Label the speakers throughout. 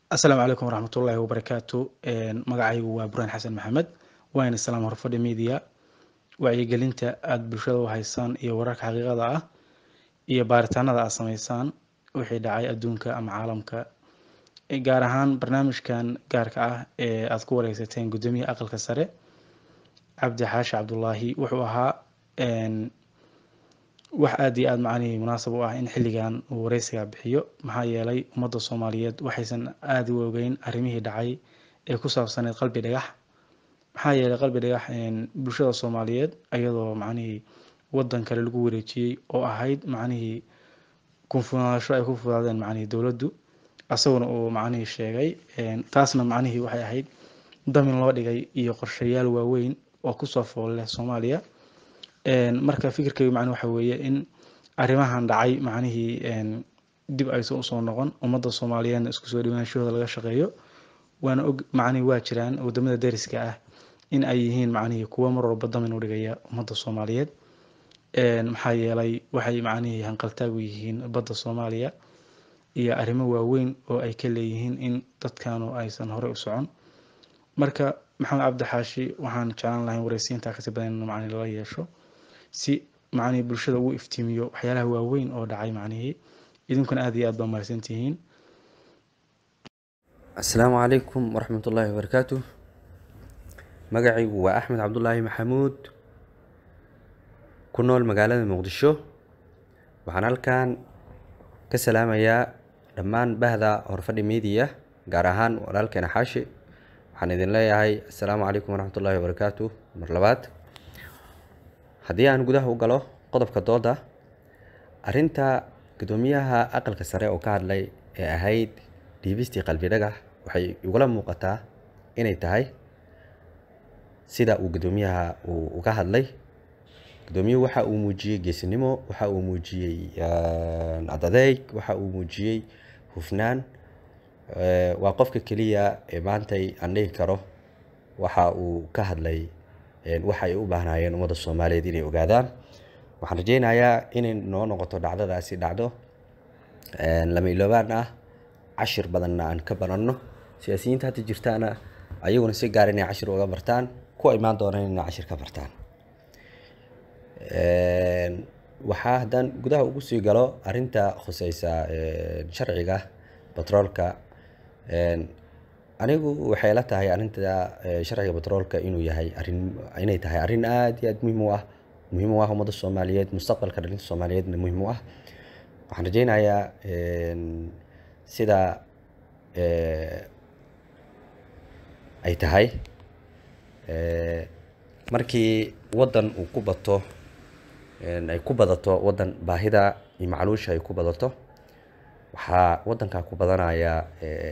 Speaker 1: asalaamu calaykum waraxmatullaahi wabarakaatu magacaygu waa buraan xasan maxamed waana salaam horfadhi media wacyigelinta aada bulshada u haysaan iyo wararka xaqiiqada ah iyo baaritaanada aad sameysaan wixii dhacay adduunka ama caalamka gaar ahaan barnaamijkan gaarka ah ee aada ku wareysateen guddoomiyaha aqalka sare cabdi xaashi cabdulaahi wuxuu ahaa wax aada iyo aada macnihii munaasab u ah in xilligan uu wareysiga bixiyo maxaa yeelay ummadda soomaaliyeed waxaysan aada u ogeyn arrimihii dhacay ee ku saabsaneyd qalbi dhagax maxaa yeelay qalbi dhagax bulshada soomaaliyeed iyadoo macnihii wadan kale lagu wareejiyey oo ahayd macnihii kunfunaasho ay ku fudaadeen macnihii dowladdu asaguna uu macnihii sheegay taasna macnihii waxay ahayd damin loo dhigay iyo qorshayaal waaweyn oo kusoo fool leh soomaaliya marka fikirkaygu macni waxa weeye in arrimahan dhacay macnihii dib aysan usoo noqon ummadda soomaaliyeedna isku soo dhiwaanshahooda laga shaqeeyo waana og macnihi waa jiraan wadamada dariska ah in ay yihiin macnihii kuwo mar walba damin u dhigaya ummadda soomaaliyeed maxaa yeelay waxay macnihii hanqaltaag u yihiin badda soomaaliya iyo arrimo waaweyn oo ay ka leeyihiin in dadkanu aysan horey u socon marka maxamed cabdi xaashi waxaan jeclaan lahayn wareysiintaa kasi badan in macni lala yeesho si macnihii bulshada ugu iftiimiyo waxyaalaha waaweyn oo dhacay macnihii idinkuna aada iyo aad baa mahadsantihiin
Speaker 2: asalaamu calaykum waraxmatullaahi wabarakaatu magacaygu waa axmed cabdulaahi maxamuud ku nool magaalada muqdisho waxaan halkan ka salaamayaa dhammaan bahda horfadhi media gaar ahaan walaalkeena xaashi waxaan idin leeyahay assalaamu calaykum waraxmatullaahi wabarakaatu mar labaad haddii aan gudaha u galo qodobka dooda arrinta guddoomiyaha aqalka sare oo ka hadlay ee ahayd dhiibistii qalbi dhagax waxay igula muuqataa inay tahay sida uu guddoomiyaha uu uga hadlay guddoomiyuhu waxa uu muujiyey geesinimo waxa uu muujiyey adadeeg waxa uu muujiyey hufnaan waa qofka keliya ee maantay aan dhihi karo waxa uu ka hadlay waxa ay u baahnaayeen ummadda soomaaliyeed inay ogaadaan waxaan rajeynayaa inay noo noqoto dhacdadaasi dhacdo lama iloobaan ah cashir badanna aan ka baranno siyaasiyiinta hadda jirtaana ayaguna si gaar inay cashir uga bartaan kuwa imaan doonaan inay cashir ka bartaan waxaa haddaan gudaha ugu sii galo arrinta khuseysa sharciga batroolka anigu waxay la tahay arrinta sharciga batroolka inuu yahay arin inay tahay arrin aada iyo aada muhiim u ah muhiim u ah ummadda soomaaliyeed mustaqbalka dhalinta soomaaliyeedna muhiim u ah waxaan rajeynayaa sida ay tahay markii waddan uu ku bato ay ku badato waddan baahida iyo macluusha ay ku badato waxaa waddankaa ku badanaya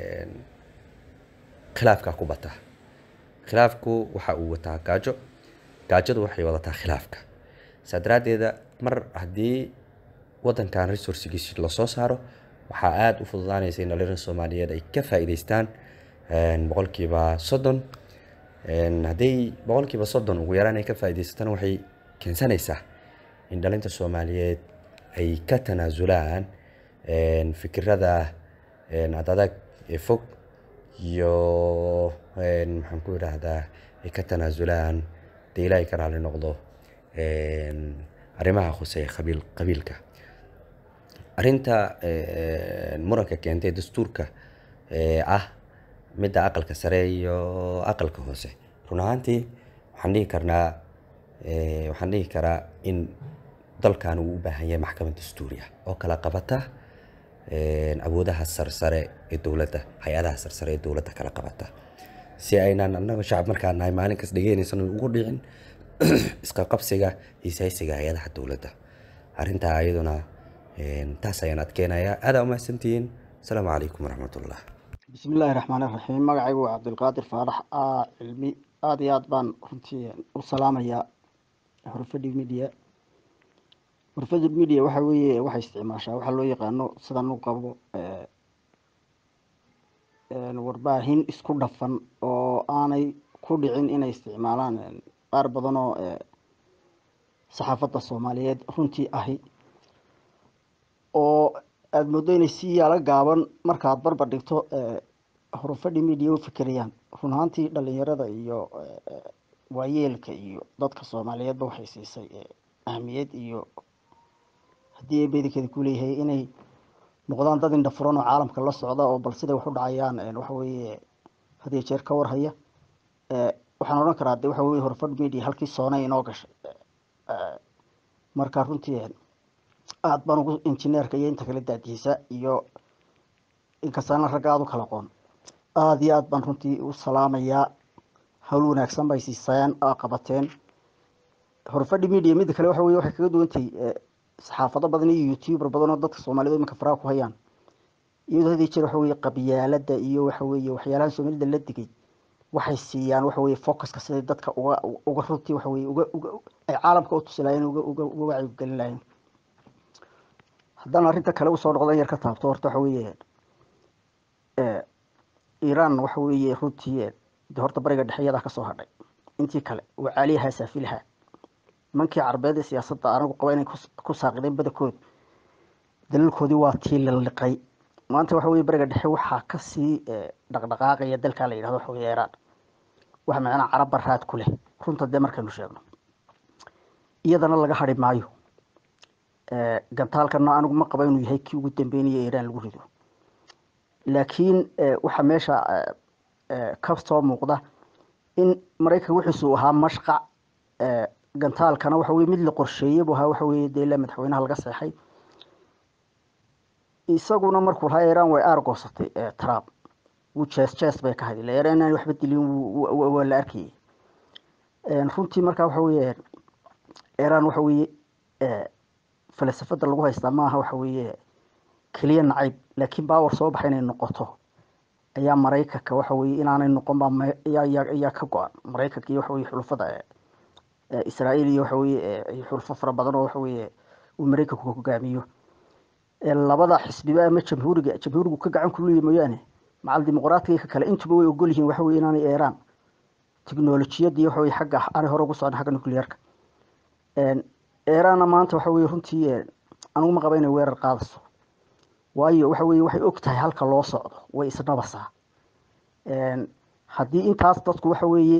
Speaker 2: khilaafkaa ku bata khilaafku waxa uu wataa gaajo gaajadu waxay wadataa khilaafka saa daraaddeeda mar haddii waddankan resourcigiisi lasoo saaro waxaa aada u fududaanaysa in dhalinyarada soomaaliyeed ay ka faa'iidaystaan boqolkiiba soddon hadday boqolkiiba soddon ugu yaraan ay ka faa'iidaysatana waxay keensanaysaa in dhalinta soomaaliyeed ay ka tanaasulaan fikirada adadag ee fog iyo maxaan ku idhaahdaa ay ka tanaasulaan dee ilaahay ka raali noqdo arrimaha khuseeya qabiil qabiilka arrinta muranka keentay dastuurka ah midda aqalka sare iyo aqalka hoose run ahaantii waxaan dhihi karnaa waxaan dhihi karaa in dalkan uu u baahan yahay maxkamad dastuuri ah oo kala qabata awoodaha sarsare ee dowladda hay-adaha sarsare ee dowladda kala qabata si aynaan annaga shacab markaan nahay maalin kas dhegeynaysano ugu dhicin iska qabsiga iyo saysiga hay-adaha dowladda arrintaa iyaduna taas ayaan adkeenayaa aadaa umahadsantihiin asalaamu calaykum waraxmatullah
Speaker 3: bismi illaahi raxmaan iraxiim magacaygu waa cabdilqaadir faarax cilmi aada iyo aada baan runtii u salaamayaa horfadhi media horfadhi media waxa weeye waxay isticmaashaa waxaa loo yaqaano sidan u qabo warbaahin isku dhafan oo aanay ku dhicin inay isticmaalaan qaar badan oo saxaafadda soomaaliyeed runtii ahi oo aada moodo inay si yaalo gaaban markaad barbar dhigto horufadhi media u fikerayaan run ahaantii dhalinyarada iyo waayeelka iyo dadka soomaaliyeedba waxay siisay ahmiyad iyo haddii ay bedelkeeda ku leeyahay inay noqdaan dad indha furan oo caalamka la socda oo bal siday wax u dhacayaan waxa weeye had iyo jeer ka warhaya waxaan odhan karaa de waxa weye horfadh media halkii soonay inoo gashay marka runtii aada baan ugu injineerka iyo inta kale daadiisa iyo inkastaana ragga aada u kala qoon aada iyo aada baan runtii u salaamayaa hawl wanaagsan bay siisayaan qabateen horfadhi media midda kale waxa weye waxay kaga duwantahay saxaafado badan iyo youtuber badan oo dadka soomaaliyed iminka faraha ku hayaan iyadoo hadii jeer waxa weye qabyaalada iyo waxa weye waxyaalahan soomaalida la digay waxay siiyaan waxa weye focuska siday dadka uga uga runtii waxa weye uga uga ay caalamka u tusi lahayen uga uga uga wacyigelin lahayen haddaan arrinta kale usoo noqdan yar ka taabto horta waxa weye iran waxa weeye runtii de horta bariga dhexe iyadaa kasoo hadhay intii kale waa caaliyahaa saafilaha nimankii carbeed ee siyaasadda anagu qaba inay ku saaqideen badankooda dalalkoodii waa tii laliqay maanta waxa weye bariga dhexe waxaa kasii dhaqdhaqaaqaya dalkaa la yidhahdo waxa weye iran waxa macnaa carab baraad ku leh runta dee markaynu sheegno iyadana laga hadhi maayo gantaalkana anigu ma qaba inuu yahay kii ugu dambeynaya iran lagu rido laakiin waxaa meesha ka soo muuqda in maraykanka wixiisuu ahaa mashqac gantaalkana waxa weye mid la qorsheeyey buu ahaa waxa weye dee ilaa madaxweynaha laga seexay isaguna markuu lahaa iran way aargoosatay trump wuu jees jees bay ka hadi la iran inaan waxba dilin waa la arkayay runtii markaa waxa weye iran waxa weye falsafada lagu haystaa maaha waxa weye keliya nacayb laakiin bawar soo baxa inay noqoto ayaa maraykanka waxa weye inaanay noqon baa ayaa ka go-an maraykanka iyo waxa weye xulufada israael iyo waxa weye xulufo fara badan oo waxa weye uu maraykanku hogaamiyo labada xisbiba ama jamhuuriga jamhuurigu ka gacan kuleeya mooyaane macal dimuqraatiga ka kale intuba way ogol yihiin waxa weye inaanay iran technolojiyadii waxa weye xagga aanay hore ugu socon xagga nuclearka iranna maanta waxa weye runtii anigu ma qaba inay weerar qaadayso waayo waxa weye waxay og tahay halka loo socdo way isnabasaa haddii intaas dadku waxa weeye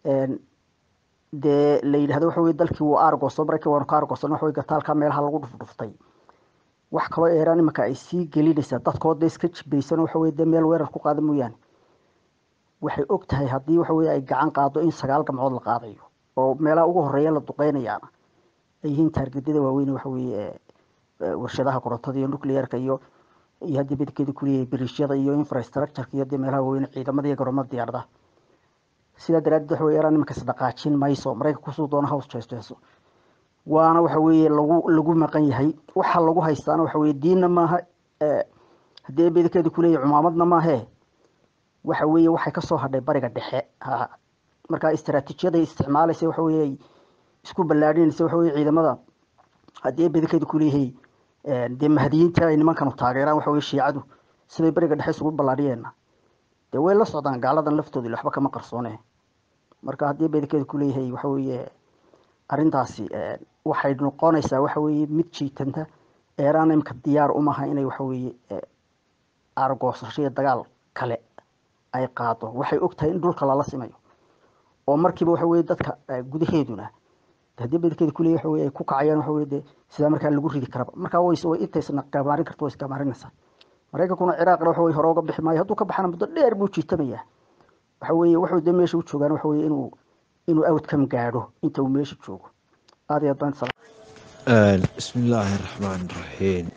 Speaker 3: dee la yidhahdo waxa weye dalkii wuu aargoosto maraykan waanu ka aargoostan waxa weye gataalka meelaha lagu dhufdhuftay wax kaloo iran imanka ay sii gelinaysaa dadkooda iska jibaysan waxa weye dee meel weerar ku qaada mooyaane waxay og tahay haddii waxa weye ay gacan qaado in sagaal gamcood la qaadayo oo meelaha ugu horeeya la duqeynayaana ay yihiin taargedyada waaweyn waxa weye warshadaha korontada iyo nuclearka iyo iyo haddii bedkeeda kuleeyahay biriishyada iyo infrastructureka iyo dee meelaha waaweyn ciidamada iyo garoomada diyaaradaha sidaa daraadeed waxa weye iran imanka isdhaqaajin mayso maraykan kusoo doona hows jeesjeeso waana waxa weeye lagu lagu maqan yahay waxa lagu haystaana waxa weye diinna maaha haddii bedkeeda kuleeyahay cumaamadna maahe waxa weeye waxay kasoo hadhay bariga dhexe ha markaa istaraatiijiyaday isticmaalaysa waxa weye isku ballaadhinaysa waxa weye ciidamada haddii bedkeeda kuleeyahay dee mahadiyiinta ay nimankanu taageeraan waxa weye shiicadu siday beriga dhexe isugu ballaadhiyeena dee way la socdaan gaaladan laftooda waxba kama qarsoone marka haddii bedkeeda kuleeyahay waxa weeye arrintaasi waxay noqonaysaa waxa weeye mid jiitanta eeraan imka diyaar umaha inay waxa weeye aargoosasho iyo dagaal kale ay qaado waxay og tahay in dhulka lala simayo oo markiiba waxa weye dadka gudaheeduna haddii bedkeeda kuleeyahy waxa weye ay ku kacayaan waxa weye dee sidaa markaa lagu ridi karaba markaa way way intaysna gamaarin karto way isgamaarinaysaa maraykankuna ciraaqna waxa weye hore uga bixi maayo hadduu ka baxana muddo dheer buu jiitamayaa waxa weeye wuxuu dee meesha u joogaan waxa weye inuu inuu outcome gaadho inta uu meesha joogo aad iyo aad baan salaam
Speaker 4: bismi illaahi raxmaan raxiim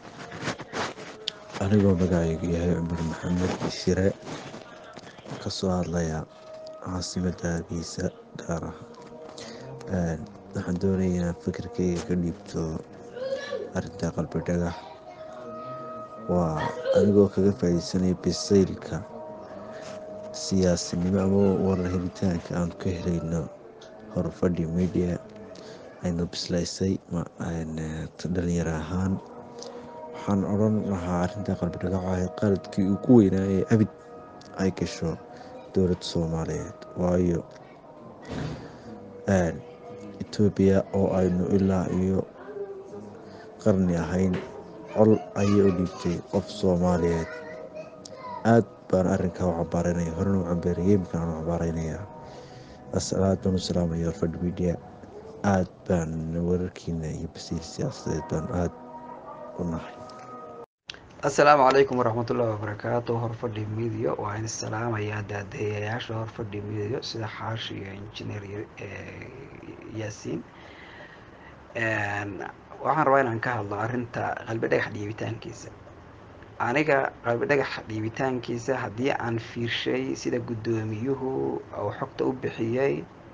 Speaker 4: anigoo magacaygu yahay cumar maxamed shire kasoo hadlaya caasimada hargeysa gaar ah waxaan doonaya inaan fikirkeyga ka dhiibto arinta qalbi dhagax waa anigoo kaga faaideysanaya bisaylka siyaasinimo ama warar helitaanka aan ka helayno horfadhi media aynu bislaysay dhalinyaro ahaan waxaan odran lahaa arinta qalbi dhagaxa qaladkii ugu weynaa ee abid ay gasho dowladda soomaaliyeed waayo etoobiya oo aynu ilaa iyo qarni ahayn col ayay u dhiibtay qof soomaaliyeed aad baan arrinkaa u cabaareynaya horena u cambeeriyey imkaan u cabaareynaya aad baan u salaamaya horfadh media aad baan wararkiina iyo basiir siyaasadeed baan aad u nahay
Speaker 5: assalaamu calaykum waraxmatullaahi wabarakaatu horfadhi media waa in salaamayaa daadayayaasha horfadhi media sida xaashi iyo injineer yaasiin waxaan rabaa inaan ka hadlo arrinta qalbi dhagax dhiibitaankiisa aniga qalbi dhagax dhiibitaankiisa haddii aan fiirshay sida guddoomiyuhu uu xogta u bixiyey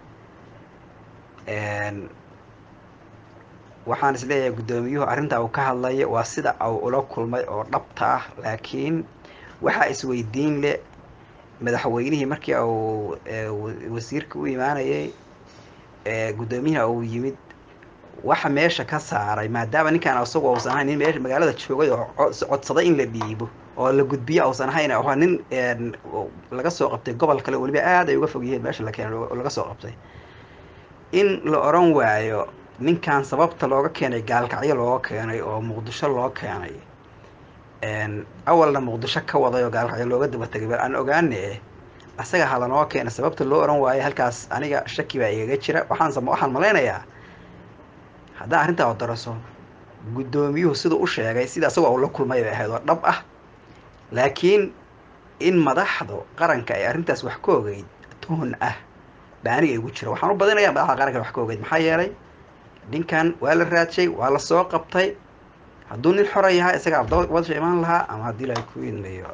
Speaker 5: waxaan isleeyahay guddoomiyuhu arrinta uu ka hadlaya waa sida uu ula kulmay oo dhabta ah laakiin waxaa isweydiin leh madaxweynihii markii uu wasiirka u imaanayay guddoomiyihina uu yimid waxa meesha ka saaray maadaama ninkaan isagu uusan ahayn nin meesha magaalada joogay oo codsaday in la dhiibo oo la gudbiyo uusan ahayn waa nin laga soo qabtay gobol kale weliba aad ay uga fog yihiin meesha la keenay laga soo qabtay in la oran waayo ninkan sababta looga keenay gaalkacyo looga keenay oo muqdisho loo keenay awalna muqdisho ka waday oo gaalkacyo looga daba tegay bal aan ogaane asaga halanoo keena sababta loo oran waayo halkaas aniga shaki baa igaga jira waxaan waxaan malaynayaa haddaan arrintaa daraso guddoomiyuhu siduu u sheegay sida isagoo uu la kulmay bay ahayd oo dhab ah laakiin in madaxdu qaranka ay arrintaas wax ka ogeyd toon ah baa aniga igu jira waxaan u badinayaa madaxda qaranka wax ka ogeyd maxaa yeelay ninkan waa la raadshay waa la soo qabtay hadduu nin xora yahay isaga wadasha imaan lahaa ama haddii la ku idmayo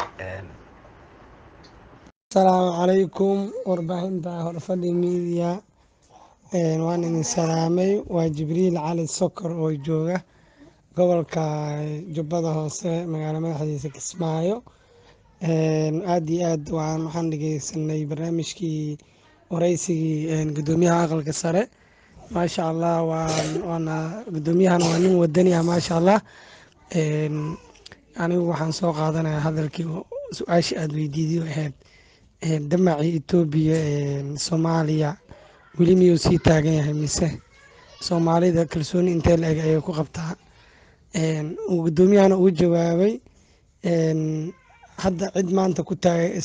Speaker 6: asalaamu calaykum warbaahinta horfadhi media waan idin salaamay waa jibriil cali sokor oo jooga gobolka jubbada hoose magaalo madaxdiisa kismaayo aad iyo aad waxaan dhegeysanay barnaamijkii wareysigii guddoomiyaha aqalka sare maasha allah waana guddoomiyahan waa nin wadani ah maasha allah anigu waxaan soo qaadanaya hadalkii su-aashii aada weydiiday ahayd damacii etoobiya soomaaliya weli miyuu sii taagan yahay mise soomaalida kalsooni intee la eg ayay ku qabtaa guddoomiyahana uu jawaabay hadda cid maanta ku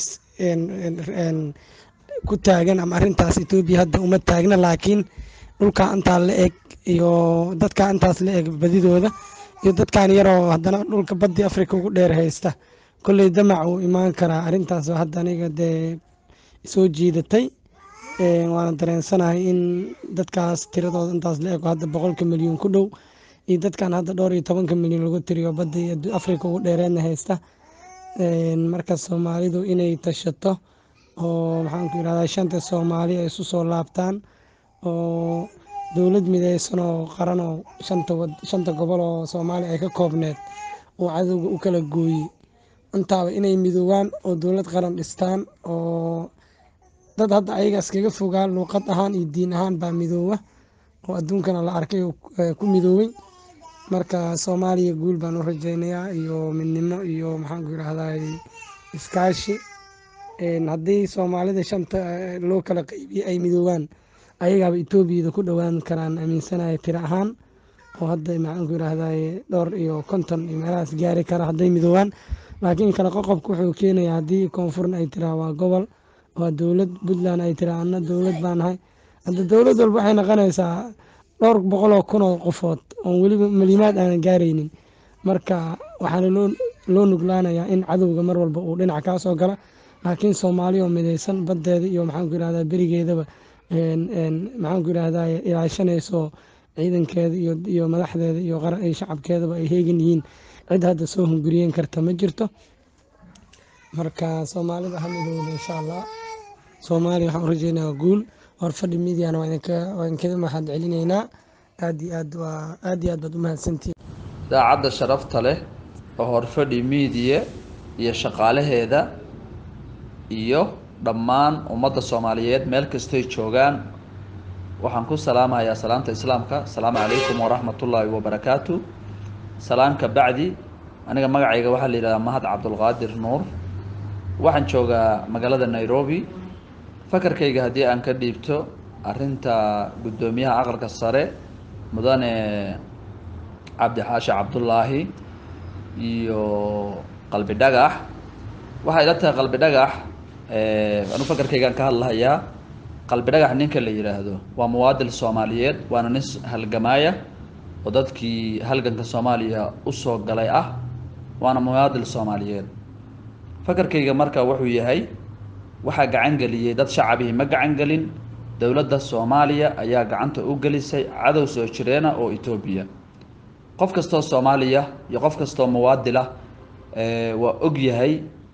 Speaker 6: ku taagan ama arrintaas etoobiya hadda uma taagna laakiin dhulkaa intaa la eg iyo dadkaa intaas la eg badidooda iyo dadkan yaroo haddana dhulka baddi africa ugu dheer haysta kolley damac uu imaan karaa arrintaas hadda aniga dee soo jiidatay waana dareensanahay in dadkaas tiradooda intaas la ego hadda boqolka milyan ku dhow iyo dadkan hadda dhowr iyo tobanka milyan lagu tiriyo badda africa ugu dheereedna haysta marka soomaalidu inay tashato oo maxaanku yirahdaa shanta soomaali ay isu soo laabtaan oo dowlad mideysan oo qaran oo shanta gobol oo soomaaliya ay ka koobneed oo cadowga u kala gooyey intaaba inay midoobaan oo dowlad qaran dhistaan oo dad hadda ayaga iskaga fogaa luuqad ahaan iyo diin ahaan baa midooba oo adduunkana la arkay ku midoobay marka soomaaliya guul baan u rajeynayaa iyo midnimo iyo maxaanku yirahdaa iskaashi haddii soomaalida shanta loo kala qeybiye ay midoobaan ayagaaba etoobiyada ku dhowaan karaan aaminsanaya tiro ahaan oo hadda maxaanku yirahdaa dhowr iyo konton iyo meelahaas gaari kara hadday midoobaan laakiin kale qoqobka wuxuu keenayaa haddii koonfurna ay tiraa waa gobol waa dowlad puntland ay tiraa ana dowlad baa nahay hadda dowlad walba waxay noqonaysaa dhowr boqol oo kun oo qofood oon weliba malimaad aanan gaaraynin marka waxaana loo nuglaanayaa in cadowga mar walba uu dhinac kaa soo gala laakiin soomaali oo mideysan baddeeda iyo maxaanku yirahdaa berigeedaba maxaanku yirahdaa ilaashanayso ciidankeeda iyo madaxdeeda iyo qaran iyo shacabkeedaba ay heegan yihiin cid hadda soo hunguriyen karta ma jirto marka soomaalida ha midowda insha allah soomaaliya waxaan u rajeynayaa guul horfadhi mediana waa idinkaga mahad celinaynaa aad iyo aad waa aad iyo aad baad u mahadsantihin
Speaker 7: daacadda sharafta leh oo horfadhi miidiya iyo shaqaalaheeda iyo dhammaan ummadda soomaaliyeed meel kastay joogaan waxaan ku salaamahayaa salaamta islaamka asalaamu calaykum waraxmatullaahi wabarakaatu salaamka bacdi aniga magacayga waxaa la yidhahdaa mahad cabdulqaadir nuur waxaan joogaa magaalada nairobi fakarkayga haddii aan ka dhiibto arrinta guddoomiyaha aqalka sare mudane cabdi xaashi cabdullaahi iyo qalbi dhagax waxay ila tahay qalbi dhagax anu fakarkaygaan ka hadlahayaa qalbi dhagax ninka la yidhaahdo waa muwaadil soomaaliyeed waana nin halgamaaya oo dadkii halganka soomaaliya usoo galay ah waana muwaadil soomaaliyeed fakarkayga marka wuxuu yahay waxaa gacan geliyey dad shacabihii ma gacan gelin dowladda soomaaliya ayaa gacanta u gelisay cadow soo jireena oo etoobiya qof kastoo soomaaliya iyo qof kastoo muwaadilah waa og yahay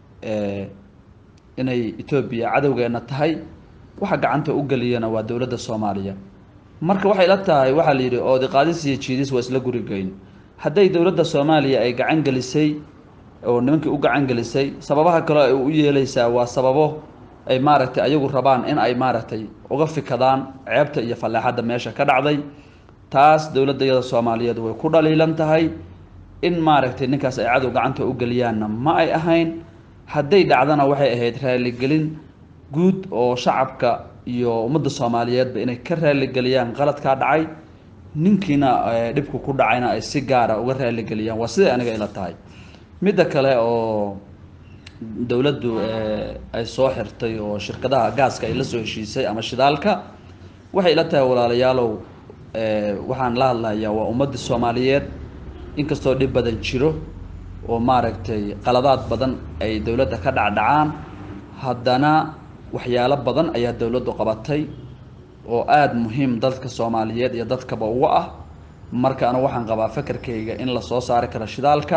Speaker 7: inay etoobiya cadowgeena tahay waxa gacanta u geliyana waa dowladda soomaaliya marka waxay la tahay waxaa la yidhi oodi qaadis iyo jiidis waa isla gurigeyn hadday dowladda soomaaliya ay gacan gelisay oo nimankii u gacan gelisay sababaha kaleo ay u yeeleysaa waa sababo ay maaragtay ayagu rabaan in ay maaragtay uga fikadaan ceebta iyo falleexadda meesha ka dhacday taas dowladdayada soomaaliyeed way ku dhaliilan tahay in maaragtay ninkaas ay cadow gacanta u geliyaanna ma ay ahayn hadday dhacdana waxay ahayd raaligelin guud oo shacabka iyo ummadda soomaaliyeedba inay ka raaligeliyaan qaladkaa dhacay ninkiina dhibku ku dhacayna ay si gaara uga raaligeliyaan waa siday aniga ila tahay midda kale oo dowladdu ay soo xirtay oo shirkadaha gaaska ay la soo heshiisay ama shidaalka waxay ila tahay walaalayaalow waxaan la hadlayaa waa ummadda soomaaliyeed inkastoo dhib badan jiro oo maaragtay qaladaad badan ay dowladda ka dhacdhacaan haddana waxyaalo badan ayaa dowladdu qabatay oo aada muhiim dadka soomaaliyeed iyo dadkaba uga ah marka anu waxaan qabaa fakarkayga in lasoo saari karo shidaalka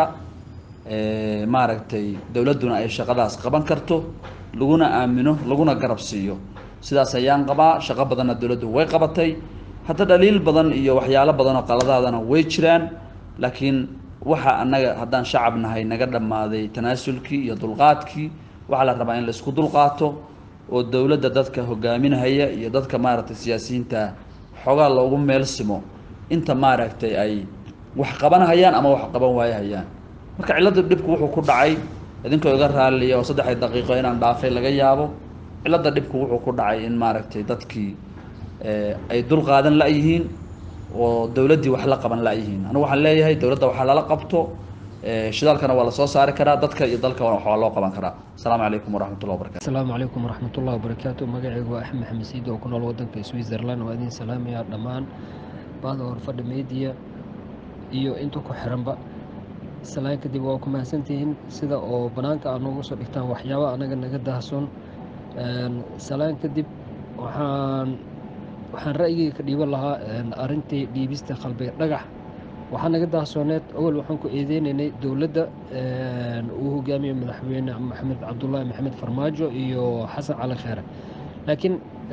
Speaker 7: maaragtay dowladduna ay shaqadaas qaban karto laguna aamino laguna garab siiyo sidaas ayaan qabaa shaqo badanna dowladdu way qabatay hadda dhaliil badan iyo waxyaalo badan oo qaladaadana way jiraan laakiin waxa annaga haddaan shacab nahay naga dhammaaday tanaasulkii iyo dulqaadkii waxaa la rabaa in la isku dulqaato oo dowladda dadka hogaaminahaya iyo dadka maaragtay siyaasiyiinta xoogaa loogu meel simo inta maaragtay ay wax qabanahayaan ama wax qaban waayahayaan marka cilladda dhibku wuxuu ku dhacay idinkoo iga raaliya oo saddexdii daqiiqo inaan dhaafay laga yaabo cilladda dhibku wuxuu ku dhacay in maaragtay dadkii ay dul qaadan la-yihiin oo dowladdii wax la qaban la-yihiin anigu waxaan leeyahay dowladda waxaa lala qabto shidaalkana waa lasoo saari karaa dadka iyo dalka waxaa loo qaban karaa asalaamu calaykum waraxmatullah wabarakatu
Speaker 8: asalaamu calaykum waraxmatullahi wabarakaatu magacaygu waa axmed maxamed siid oo ku nool wadanka switzerland waa idin salaamaya dhammaan bahda horfadha media iyo inta ku xiranba salaan kadib waa ku mahadsantihiin sida oo banaanka aad noogu soo dhigtaan waxyaaba anaga naga daahsoon salaan kadib waxaan waxaan ra'yigayga ka dhiiban lahaa arrintii dhiibista qalbi dhagax waxaa naga daahsooneed awal waxaan ku eedeynaynay dowladda uu hogaamiye madaxweyne maxamed cabdullaahi maxamed farmaajo iyo xasan cali kheere laakiin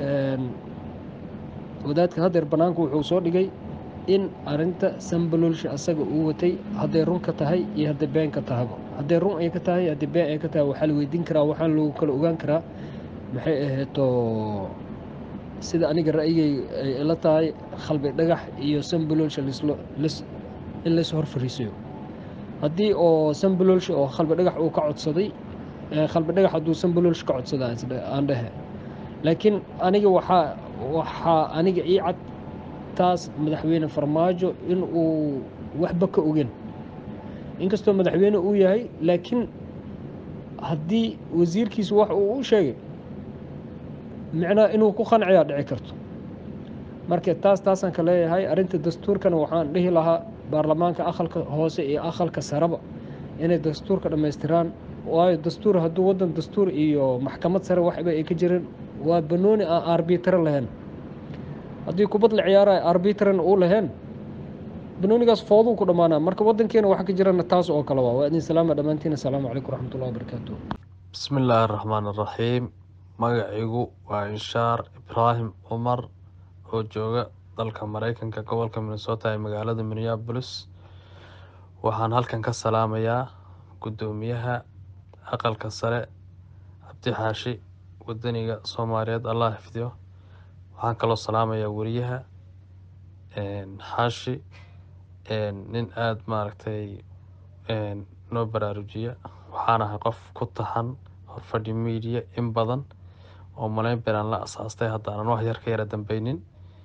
Speaker 8: wadaadka hadeer banaanku wuxuu soo dhigay in arinta sambalolsha asaga uu watay hadday run ka tahay iyo hadday been ka tahaba hadday run ay ka tahay hadday been ay ka tahay waxaa la weydiin karaa waxaan lagu kala ogaan karaa maxay aheeto sida aniga ra'yigay ay ila tahay khalbi dhagax iyo sambalolsha in lays hor fariisayo haddii oo sambalolsha oo khalbi dhagax uu ka codsaday khalbi dhagax hadduu sambalolsha ka codsada aan dhehe laakiin aniga waxaa waxaa aniga ii cad taas madaxweyne farmaajo in uu waxba ka ogen inkastoo madaxweyne uu yahay laakiin haddii wasiirkiisu wax uu u sheegay micnaa inuu ku qanciyaa dhici karto marka taas taasaan ka leeyahay arrinta dastuurkana waxaan dhihi lahaa baarlamaanka aqalka hoose iyo aqalka sareba inay dastuurka dhammaystiraan waayo dastuur hadduu waddan dastuur iyo maxkamad sare waxba ay ka jirin waa banooni aan arbitro lahayn haddii kubad la ciyaaraya arbitran uu lahayn banoonigaas fooduu ku dhammaanaa marka waddankeena waxa ka jirana taas oo kale waa waa idin salaama dhammaantiin asalaamu calaykum waraxmatullahi wabarakaatu
Speaker 9: bismi illaahi araxmaan araxiim magacigu waa inshaar ibraahim cumar oo jooga dalka mareykanka gobolka minnesota ee magaalada minneapolis waxaan halkan ka salaamayaa guddoomiyaha aqalka sare cabdi xaashi wadaniga soomaaliyeed allah xifdiyo waxaan kaloo salaamayaa weriyaha xaashi nin aada maaragtay noo baraarujiya waxaan ahay qof ku taxan horfadhi media in badan oo malayn beeraan la asaastay haddaanan wax yar ka yara dambeynin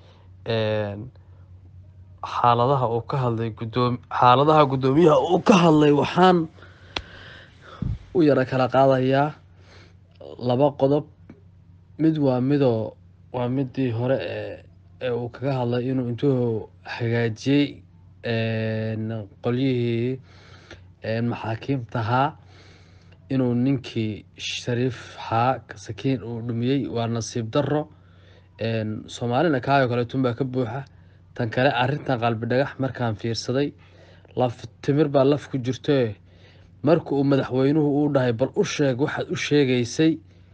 Speaker 9: xaaladaha uu ka hadlay gudoomi xaaladaha guddoomiyaha uu ka hadlay waxaan u yara kala qaadayaa laba qodob mid waa midoo waa midii hore ee ee uu kaga hadlay inuu intuu hagaajiyey qolyihii maxaakiimtahaa inuu ninkii shariif haa sakiin uu dhumiyey waa nasiib daro soomaalina kaayoo kaleetun baa ka buuxa tan kale arrintan qalbi dhagax markaan fiirsaday laf timir baa laf ku jirtoe marka uu madaxweynuhu uu dhahay bal u sheeg waxaad u sheegaysay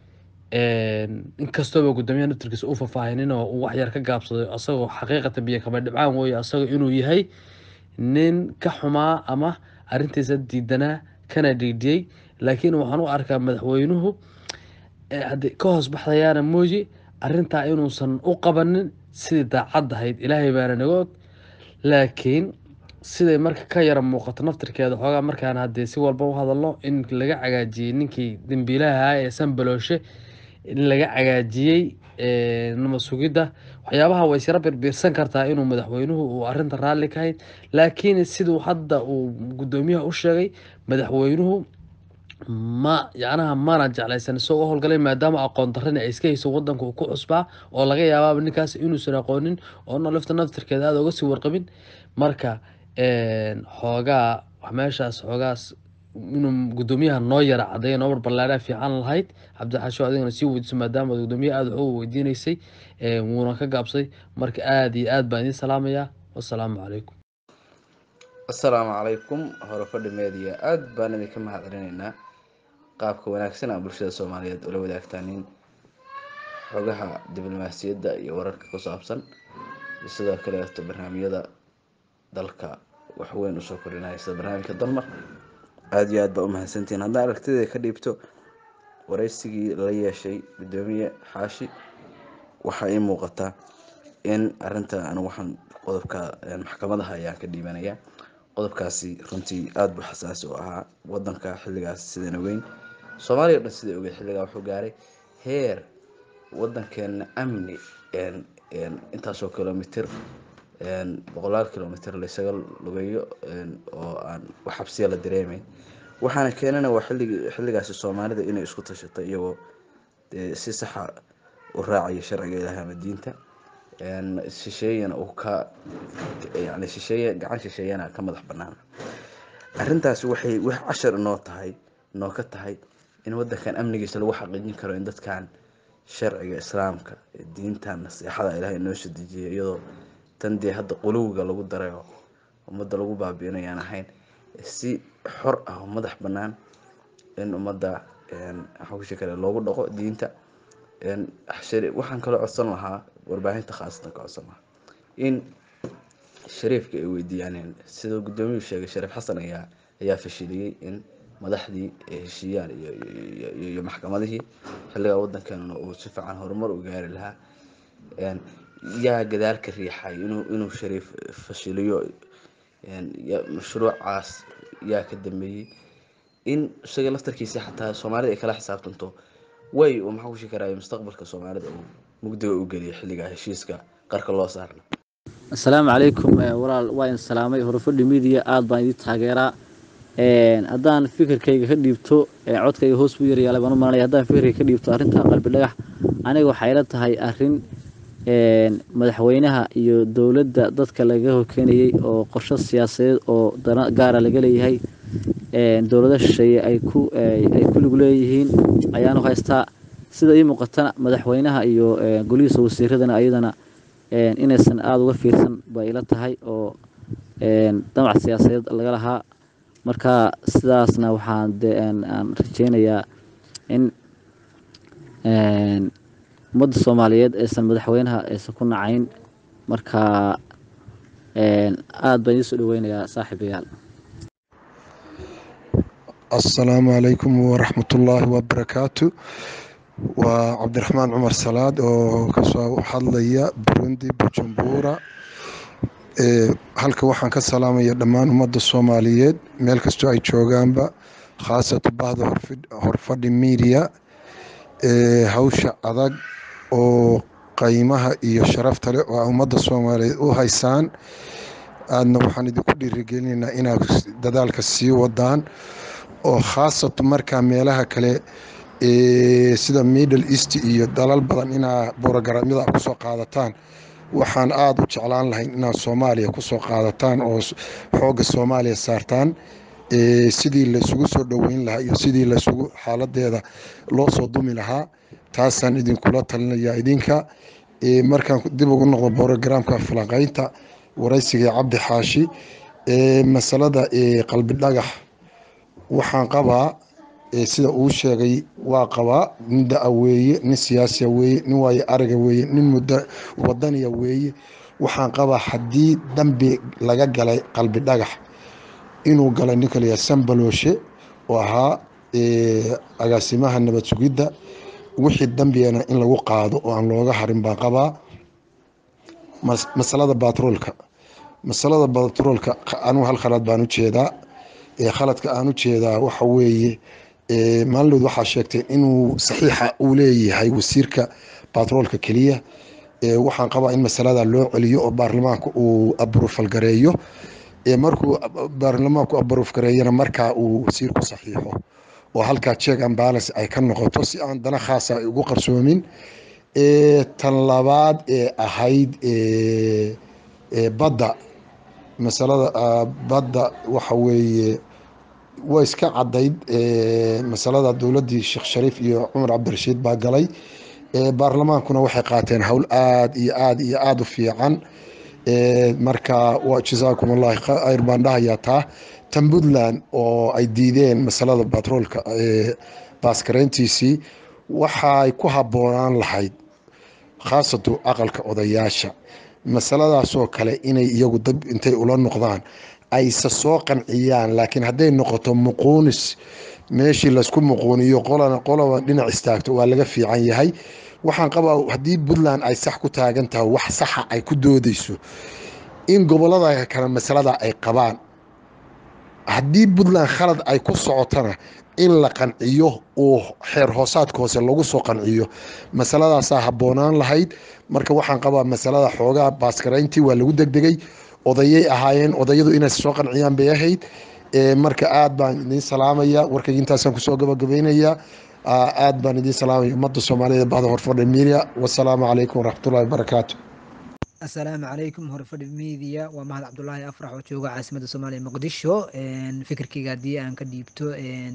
Speaker 9: inkastooba guddoomiyaha naftirkiisa u faahfaahinin oo uu waxyar ka gaabsaday asagoo xaqiiqatan biyo kama dhibcaan weeye asagoo inuu yahay nin ka xumaa ama arrintiisa diidanaa kana dhiidhiyey laakiin waxaan u arkaa madaxweynuhu haddii ka hoos baxdayaana mooyi arrintaa inuusan u qabanin sidii daacad ahayd ilaahay baana naga og laakiin siday marka ka yara muuqato naftirkeeda xoogaa markaan haddii si walba u hadalno in laga cagaajiyey ninkii dembiilaha ee sanbalooshe in laga cagaajiyey nama sugidda waxyaabaha way isyara birbiirsan kartaa inuu madaxweynuhu uu arrinta raalli ka hayd laakiin siduu hadda uu guddoomiyaha u sheegay madaxweynuhu ma yacnaha mana jeclaysan isagoo u howlgalay maadaama aqoon darrina ay iska hayso wadanka uu ku cusbaa oo laga yaabaaba ninkaas inuusan aqoonin oo nolifta naftirkeeda aada uga sii warqabin marka xoogaa meeshaas xoogaas inuu guddoomiyaha noo yara cadeeya noo barballaadhaa fiican lahayd cabdixasho adigana sii weydiiso maadaama guddoomiyaha aada waxu weydiinaysay wuuna ka gaabsaday marka aada iyo aad baan idiin salaamayaa wassalaamu calaykum
Speaker 10: assalaamu calaykum horefadhi media aada baan idinka mahadcelinaynaa qaabka wanaagsan a bulshada soomaaliyeed ula wadaagtaanin xogaha diblomaasiyadda iyo wararka ku saabsan iyo sidoo kaleeto barnaamijyada dalka waxweyn usoo kordhinaya sida barnaamijka dalmar aada iyo aad baa umahadsantihiin haddaan aragtida ka dhiibto wareysigii la yeeshay guddoomiye xaashi waxaa ii muuqataa in arinta anigu waxaan qodobka maxkamadaha ayaan ka dhiibanayaa qodobkaasi runtii aada buu xasaasi u ahaa wadanka xilligaas sidana weyn soomaaliya o dhan sida ogeed xilligaa wuxuu gaaray heer wadankeena amni intaasoo kilomitr boqolaal kilomitr laysaga lugeeyo oo aan wax xabsiya la dareemeyn waxaana keenana waa xiligi xilligaasi soomaalida inay isku tashato iyagoo si saxa u raacaya sharciga ilaah ama diinta shisheeyana uu ka yani shisheeye gacan shisheeyana ka madax banaan arrintaasi waxay wax cashar inoo tahay inoo ka tahay in wadankan amnigiisa lagu xaqiijin karo in dadkan sharciga islaamka diintan naseexada ilaah inoo soo dejiyay iyadoo tan dee hadda quluwiga lagu daray oo ummadda lagu baabiinayaan ahayn si xor ah oo madax banaan in ummadda xawsha kale loogu dhaqo diinta waxaan kaloo codsan lahaa warbaahinta khaasatan ka codsan lahaa in shariifka ay weydiiyaan sidoo guddoomiyuu sheegay shariif xasan ayaa ayaa fashiliyey in madaxdii ay heshiiyaan iyo maxkamadihii xilligaa wadankeena uu si fiican horumar u gaari lahaa yaa gadaal ka riixay inuu inuu shariif fashiliyo mashruucaas yaa ka dambeeyey in isaga laftarkiisa xataa soomaalida ay kala xisaabtanto way uu maxaa ku shekarayo mustaqbalka soomaalida uu mugdiga u geliyo xilligaa heshiiska qarka loo saarna
Speaker 11: asalaamu calaykum walaal waa in salaamay horufadhi media aada baan idin taageeraa haddaan fikirkayga ka dhiibto codkayga hoos buu yaryaala baan u malanaya haddaan fikirkayga ka dhiibto arrinta qalbi dhagax aniga waxay ila tahay arrin madaxweynaha iyo dowladda dadka laga horkeenayay oo qorsho siyaasadeed oo dana gaara laga leeyahay dowlado shisheeye ay ku ay ku lug leeyihiin ayaanu haystaa sida ii muuqatana madaxweynaha iyo golihiisa wasiiradana ayadana inaysan aada uga fiirsan bay ila tahay oo damac siyaasadeed laga lahaa marka sidaasna waxaan de aan rajeynayaa in ummadda soomaaliyeed aysan madaxweynaha aysan ku nacayn marka aada baan idiin soo dhaweynayaa saaxiibayaal
Speaker 12: asalaamu calaykum waraxmatullaahi wabarakaatu waa cabdiraxmaan cumar salaad oo kasoo hadlaya burundi bujumbura halka waxaan ka salaamaya dhammaan ummadda soomaaliyeed meel kastoo ay joogaanba khaasatan bahda horfadhi media hawsha adag oo qaymaha iyo sharafta leh oo ummadda soomaaliyeed u haysaan aadna waxaan idinku dhiirigelinaynaa inaad dadaalka sii wadaan oo khaasatu markaa meelaha kale sida middle east iyo dalal badan inaa borogaraamyada kusoo qaadataan waxaan aada u jeclaan lahayn inaad soomaaliya kusoo qaadataan oo xoogga soomaaliya saartaan sidii laysugu soo dhoweyn lahaa iyo sidii laysugu xaaladeeda loo soo dumi lahaa taasaan idinkula talinaya idinka markaan dib ugu noqdo borogaraamka falanqeynta waraysigai cabdi xaashi masalada qalbi dhagax waxaan qabaa sida uu sheegay waa qabaa nin da-a weeye nin siyaasiya weeye nin waayo araga weeye nin muddo wadaniya weeye waxaan qabaa haddii dambi laga galay qalbi dhagax inuu galay ninka layaa sambalooshe oo ahaa agaasimaha nabad sugidda wixii dambigana in lagu qaado oo aan looga harin baan qabaa masalada batroolka masalada batroolka anugu hal khalad baan u jeedaa khaladka aan u jeedaa waxa weeye maalinlood waxaa sheegtay inuu saxiixa uu leeyahay wasiirka batroolka keliya waxaan qabaa in masalada loo celiyo oo baarlamaanka uu abrufal gareeyo markuu baarlamaanku abruf gareeyana markaa uu wasiirku saxiixo oo halkaa check and balance ay ka noqoto si aan dana khaasa ay ugu qarsoomin tan labaad ee ahayd badda masalada badda waxa weeye waa iska cadayd masalada dowladdii sheekh shariif iyo cumar cabdirashiid baa galay baarlamaankuna waxay qaateen howl aada iyo aada iyo aada u fiican marka jasaakum allahi khayr baan dhahayaa taa tan puntland oo ay diideen masalada batroolka baaskareyntiisii waxay ku habboonaan lahayd khaasatu aqalka odayaasha masaladaasoo kale inay iyagu dab intay ula noqdaan ayse soo qanciyaan laakiin hadday noqoto muquunis meeshii laysku muquuniyo qolana qolaba dhinac istaagto waa laga fiican yahay waxaan qabaa haddii puntland ay sax ku taagan tahay wax saxa ay ku doodeyso in gobolada kale masalada ay qabaan haddii puntland khalad ay ku socotana in la qanciyo oo xeer hoosaadka hoose lagu soo qanciyo masaladaasaa habboonaan lahayd marka waxaan qabaa masalada xoogaa baaskarayntii waa lagu degdegay odayay ahaayeen odayadu inay soo qanciyaan bay ahayd marka aad baan idiin salaamaya warkayga intaasaan kusoo gabagabaynayaa aad baan idiin salaamaya ummadda soomaaliyeed bahda horfadha miidiya wasalaamu calaykum waraxmatullahi wabarakaatu
Speaker 13: asalaamu calaykum horfadhi media waa mahad cabdulaahi afrax oo jooga caasimadda soomaaliya muqdisho fikirkeyga haddii aan ka dhiibto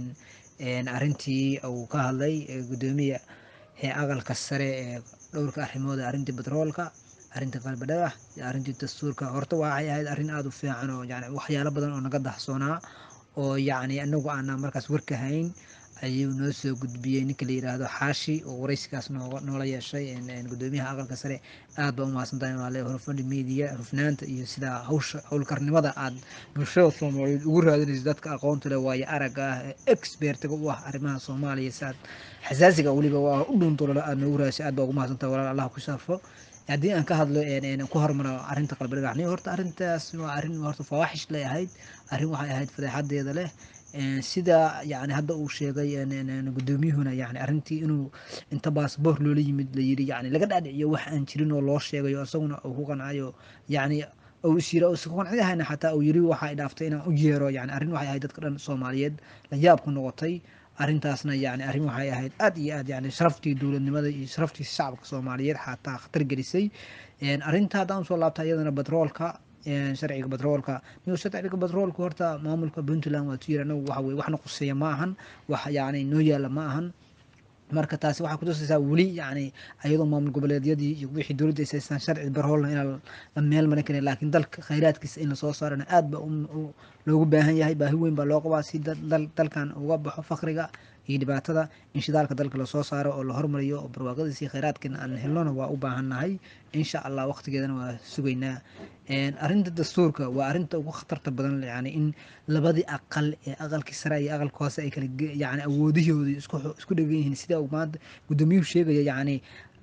Speaker 13: arrintii uu ka hadlay gudoomiya aqalka sare ee dhowrka arrimooda arrintii batroolka arrintii qalbidhagax iyo arrintii dastuurka horta waxay ahayd arrin aada u fiican oo yani waxyaalo badan oo naga dahsoonaa oo yacni anagu aanan markaas warka hayn ayuu noo soo gudbiyey ninka la yiraahdo xaashi oo waraysigaas nooga noola yeeshay gudoomiyaha aqalka sare aad baa u mahadsantahay waa le horfadhi media hufnaanta iyo sidaa hawsha howlkarnimada aad bulshada soomaaliyeed ugu raadinayso dadka aqoonta leh waayo aragga ah ee expertiga u ah arrimaha soomaaliya si aad xasaasiga weliba waa u dhuuntolole aad noogu raadisay aad baa ugu mahadsantahay walaal allah ku sharfo haddii aan ka hadlo ku hormaro arrinta qalbidhagaxni horta arrintaas waa arrin horta fawaaxish lay ahayd arrin waxay ahayd fadeexadeeda leh sida yani hadda uu sheegay gudoomiyuhuna yani arrintii inuu inta baasboor loola yimid layiri yani laga dhaadhiciyo wax aan jirin oo loo sheegayo isaguna uu ku qancayo yani uu isyira uusan ku qanciyahayna xataa uu yiri waxay dhaaftay inaan u yeero yani arrin waxay ahayd dadka dhan soomaaliyeed la yaab ku noqotay arrintaasna yani arrin waxay ahayd aad iyo aad yani sharaftii dowladnimada iyo sharaftii shacabka soomaaliyeed xataa khatar gelisay arrinta haddaan usoo laabta iyadana batroolka sharciga batroolka nigo sharciga batroolka horta maamulka puntland waa tuyir anagu waxa weye waxna quseeya ma ahan wax yani noo yaala ma ahan marka taasi waxay kutusaysaa weli yani ayadoo maamul goboleedyadii iyo wixii dowladda ay haystaan sharci barhoolna in la meel marin karin laakiin dalka khayraadkiisa in lasoo saarana aad ba loogu baahan yahay baahi weyn baa loo qabaa si dalkan uga baxo fakriga iyo dhibaatada in shidaalka dalka lasoo saaro oo la hormariyo oo barwaaqadiisi khayraadkan aan helnona waa u baahannahay insha allah waqtigeedana waa sugaynaa arrinta dastuurka waa arrinta ugu khatarta badan yani in labadii aqal ee aqalkii sare iyo aqalka hoose ay kala yani awoodihoodii isku dhegan yihiin sida maanta gudoomiyuhu sheegaya yani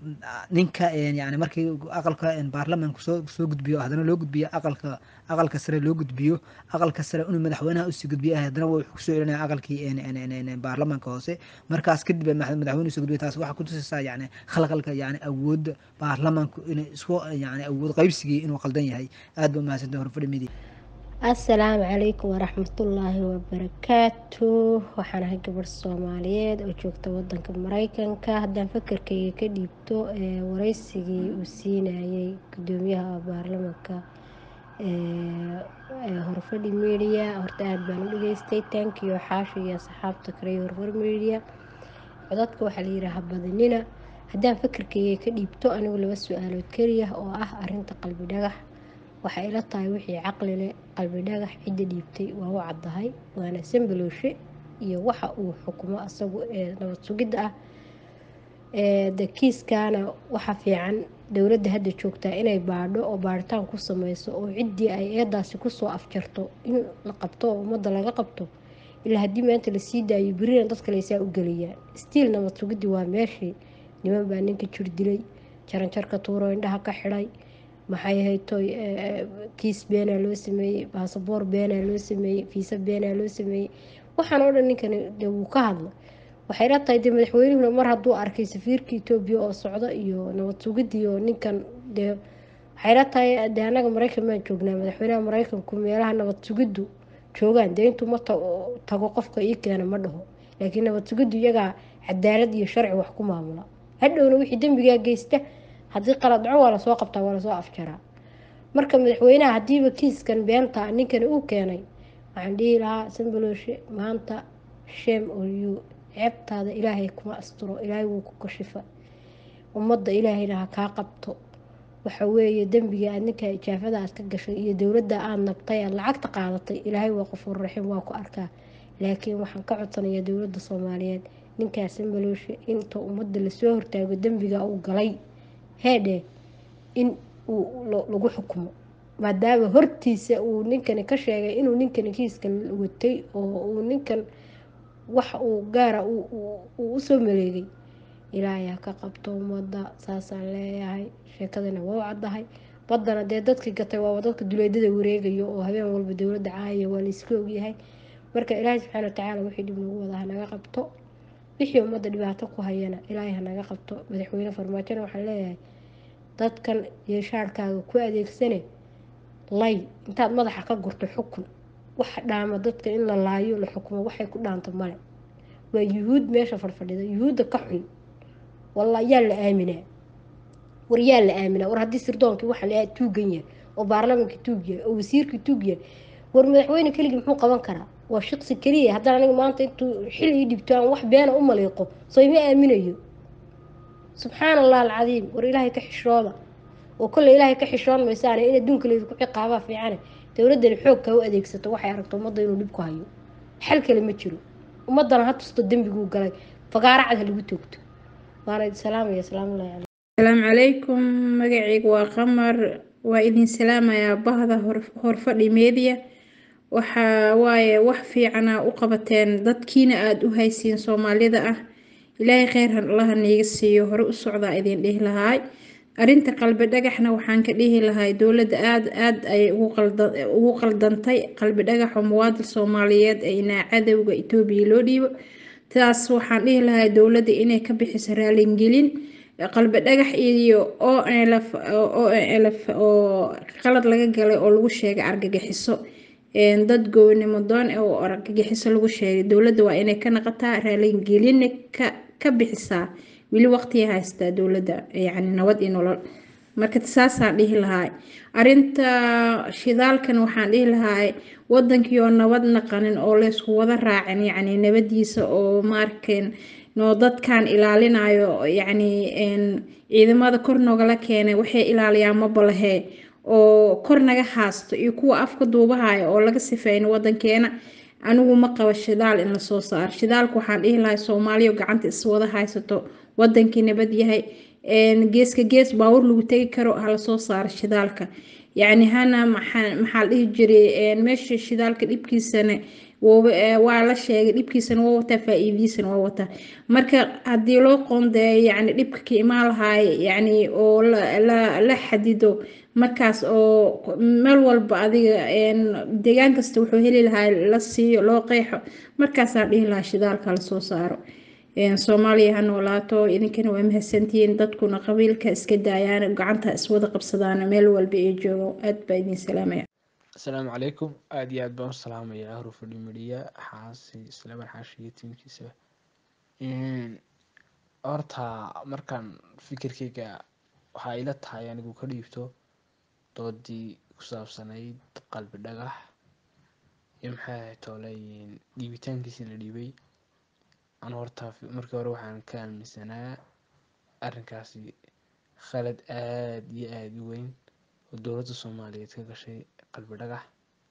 Speaker 13: ninka yani markii aqalka baarlamaanku soo soo gudbiyo haddana loo gudbiyo aqalka aqalka sare loo gudbiyo aqalka sare inuu madaxweynaha usii gudbiyo haddana wuxuu kusoo celinaya aqalkii baarlamaanka hoose markaas kadib madaxweynuhu soo gudbiyo taas waxaa kutusaysaa yani khalqalka yani awoodda baarlamaanku inay isku yani awood qaybsigii inuu qaldan yahay aad ba umahadsantay horfadhi media
Speaker 14: asalaamu calaykum waraxmatullaahi wabarakaatu waxaan ahay gabadh soomaaliyeed oo joogta wadanka mareykanka haddaan fakarkayga ka dhiibto ee wareysigii uu siinayay gudoomiyaha baarlamanka ee horfadhi media horta aada baan u dhageystay tankiyo xaashi iyo asxaabta kale iyo horfar media codadka waxaa la yidhaaha badinina haddaan fakarkayga ka dhiibto anigu laba su-aalood keliya oo ah arinta qalbi dhagax waxay ila tahay wixii caqli leh qalbi dhagax cidda dhiibtay waa u caddahay waana sambalooshe iyo waxa uu xukumo asagu ee nabad sugidda ah de kiiskaana waxa fiican dowladda hadda joogtaa inay baadho oo baadhitaan ku sameyso oo ciddii ay eedaasi kusoo afjarto in la qabto oo ummadda laga qabto ilaa haddii maanta lasii daayo berina dadka laysaa u geliyaan stiil nabad sugiddii waa meeshii niman baa ninka jir dilay jaranjarka tuuro indhaha ka xidhay maxay haytoy kiis beenaa loo sameeyey baasaboor beenaa loo sameeyey fiisa beenaa loo sameeyey waxaan oo dhan ninkan de wuu ka hadla waxay la tahay dee madaxweynuhuna mar hadduu arkay safiirka etoobiya oo socda iyo nabad sugidii oo ninkan dee waxay la tahay dee annaga maraykan baan joognaa madaxweynaha maraykanku meelaha nabad sugiddu joogaan dee intuu ma tago qofka ii keena ma dhaho laakiin nabad sugiddu iyagaa cadaalad iyo sharci wax ku maamula hadhowna wixii dembigaa geysta haddii qalad dhaco waa lasoo qabtaa waa lasoo afjaraa marka madaxweynaha haddiiba kiiskan beenta ninkani uu keenay waxaan dhihi lahaa sambalooshe maanta shem oyu ceebtaada ilaahay kuma asturo ilaahay wuu ku kashifa ummadda ilaahayna ha kaa qabto waxa weeye dembiga aad ninka ijaafada aad ka gashay iyo dowladda aada nabtay aad lacagta qaadatay ilaahay waa qofuur raxiim waa ku arkaa laakiin waxaan ka codsanayaa dowladda soomaaliyeed ninkaas sambalooshe inta ummadda lasoo hortaago dembiga uu galay heedhe in uu lagu xukumo maadaama hortiisa uu ninkani ka sheegay inuu ninkani kiiskan watay oo uu ninkan wax uu gaara uu usoo maleegay ilaahay ha ka qabto ummadda saasaan leeyahay sheekadana waa u caddahay baddana dee dadkii gatay waaba dadka duleedada wareegayo oo habeen walba dowladda caayaya waa layska ogyahay marka ilaahay subxaana watacaala wixii dhib nagu wada hanaga qabto wixii ummadda dhibaato ku hayana ilaahay hanaga qabto madaxweyne farmaajona waxaan leeyahay dadkan yeeshaarkaaga ku adeegsane lay intaad madaxa ka gurto xukun waxa dhaama dadka in la laayo la xukumo waxay ku dhaanta male waa yuhuud meesha fadhfadhida yuhuudda ka xun walla yaa la aaminaa war yaa la aaminaa war haddii sirdoonkii waxa la tuugan yahay oo baarlamankii tuug yahay oo wasiirkii tuug yahay war madaxweyne keligii muxuu qaban karaa waa shaqsi keliya haddana aniga maanta intuu xil ii dhibto aan wax beena u maliiqo soo ima aaminayo subxaana allah alcadiim war ilaahay ka xishooda oo kolley ilaahay ka xishoon maysaane in adduunka laydinku ciqaabaa fiicane dowladdani xoogka u adeegsato waxay aragto ummadda inuu dhib ku hayo xal kale ma jiro ummaddana ha tusto dembiguu galay fagaaracad ha lagu toogto waana idin salaamaya asalaamullahi calaykum
Speaker 15: asalaamu calaykum magacaygu waa qamar waa idin salaamayaa bahda horfadhi media waxaa waaye wax fiicana u qabateen dadkiina aada u haysiin soomaalida ah ilaahay kheyr allaha niiga siiyo hore u socdaa idin dhihi lahaay arinta qalbi dhagaxna waxaan ka dhihi lahay dowladda aada aada ayay ugu qaldantay qalbi dhagaxoo muwaadin soomaaliyeed ee inaa cadowga etoobiya loo dhiibo taas waxaan dhihi lahay dowladda inay ka bixiso raalingelin qalbi dhagax iyo o lf o lf oo qalad laga galay oo lagu sheegay argagixiso dad gownimo doon oo argagixiso lagu sheegay dowladda waa inay ka naqataa raalingelina ka ka bixisaa weli waqtiya haystaa dowladda yacni nabad iyo nolol marka saasaan dhihi lahaa arinta shidaalkan waxaan dhihi lahaa wadankii oo nabad naqanin oo laysku wada raacin yacni nabadiisa oo maarkeen noo dadkan ilaalinayo yacni ciidamada kor noogala keenay waxay ilaaliyaan mabalahee oo kor naga haasto iyo kuwa afka duubahaya oo laga sifeyno wadankeena anigu ma qabo shidaal in lasoo saaro shidaalka waxaan dhihi lahay soomaaliya gacanta iswada haysato wadankii nabad yahay geeska gees baawur lagu tegi karo hala soo saaro shidaalka yacni hana maxaa maxaa la dhihi jiray meesha shidaalka dhibkiisana waa la sheegay dhibkiisana waa wataa faa-iidiisana waa wataa marka haddii loo qoondeeyo yacni dhibka ka imaan lahaay yacni oo la xadido markaas oo meel walba adiga deegaan kasta wuxuu heli lahaa la siiyo loo qeexo markaasaan dhihi lahaa shidaalka la soo saaro soomaaliya ha noolaato idinkana waa mahadsantihiin dadkuna qabiilka iska daayaan gacanta iswada qabsadaan meel walba ay joogo aad baa idin salaamaya
Speaker 16: asalaamu calaykum aada iyo aad baan u salaamayaa horufadhi midhiya xaasi islaman xaashi iyo tiimkiisa horta markaan fikirkeyga waxaa ila tahay anigu ka dhiibto doodii ku saabsanayd qalbi dhagax iyo maxay ahayd tooleyin dhiibitaankiisii la dhiibay anu horta markii hore waxaan ka aaminsanaa arrinkaasi khalad aada iyo aada u weyn oo dowladda soomaaliyeed ka gashay qalbi dhagax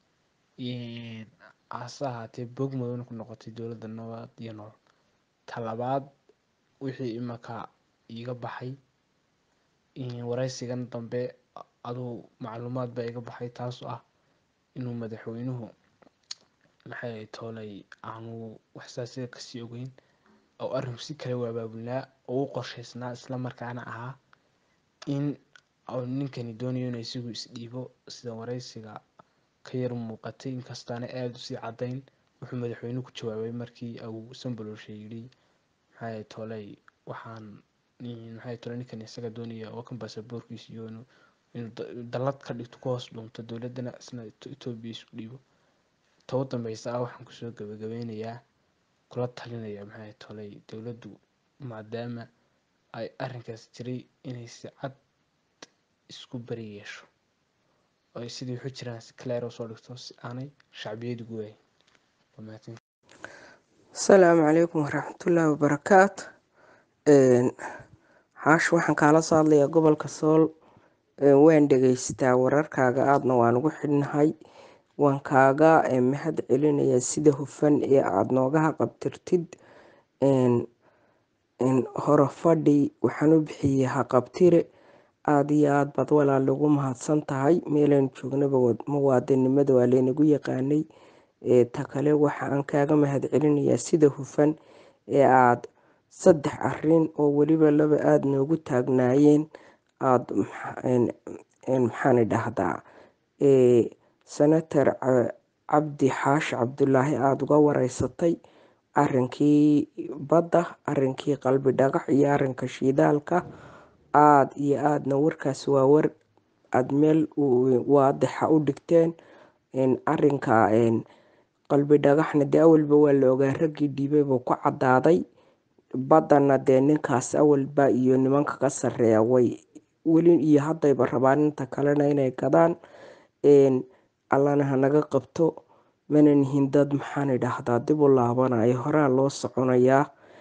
Speaker 16: hase ahaatee bog madowna ku noqotay dowladda nabad iyo nool talabaad wixii imaka iiga baxay waraysigan dambe aduu macluumaad baa iga baxay taasoo ah inuu madaxweynuhu maxay ahayd toolay aanu waxsaasiga kasii ogeyn oo arrinku si kale u abaabulnaa oo u qorshaysnaa isla markaana ahaa in ninkani doonayo inuu isagu isdhiibo sida waraysiga ka yar muuqatay inkastaana aada usii caddayn wuxuu madaxweynuhu ku jawaabay markii uu sambalolsha yidhi maxay toley waxaan maxay toley ninkan isaga doonaya oo kan baasaboorkiisa iyo inuu inuu dallad ka dhigto ku hoos dhunto dowladdana isna etoobiya isku dhiibo toba dambeysa ah waxaan kusoo gabagabeynayaa kula talinaya maxay toley dowladdu maadaama ay arrinkaas jiray inay si cad isku bari yeesho oo ay sidii waxu jiraan si clair oo soo dhigto si aanay shacbiyadu gu waayin waa mahadsan
Speaker 17: asalaamu calaykum waraxmatullaahi wabarakaatu xaash waxaan kaala soo hadlayaa gobolka sool waan dhegeystaa wararkaaga aadna waan ugu xidhnahay waan kaaga mahad celinayaa sida hufan ee aada noogaha qabtirtid horofadhi waxaan u bixiyey haqabtire aada iyo aad baad walaal ugu mahadsan tahay meelaynu joognaba muwaadinimada waa laynagu yaqaanay ta kale waxa aan kaaga mahad celinayaa sida hufan ee aada saddex arin oo weliba laba aada noogu taagnaayeen aada maxaan idhahdaa senator cabdi xaashi cabdulaahi aada uga wareysatay arinkii badda arinkii qalbi dhagax iyo arinka shiidaalka aada iyo aadna warkaas waa war aada meel waadixa u dhigteen arinka qalbi dhagaxna dee awalba waa la ogaa raggii dhiibay buu ku cadaaday baddana dee ninkaas awalba iyo nimanka ka sareeya way weli iyo haddayba rabaan inta kalena inay gadaan allana hanaga qabto mana nihin dad maxaan idhaahdaa dib u laabanayo horaa loo soconayaa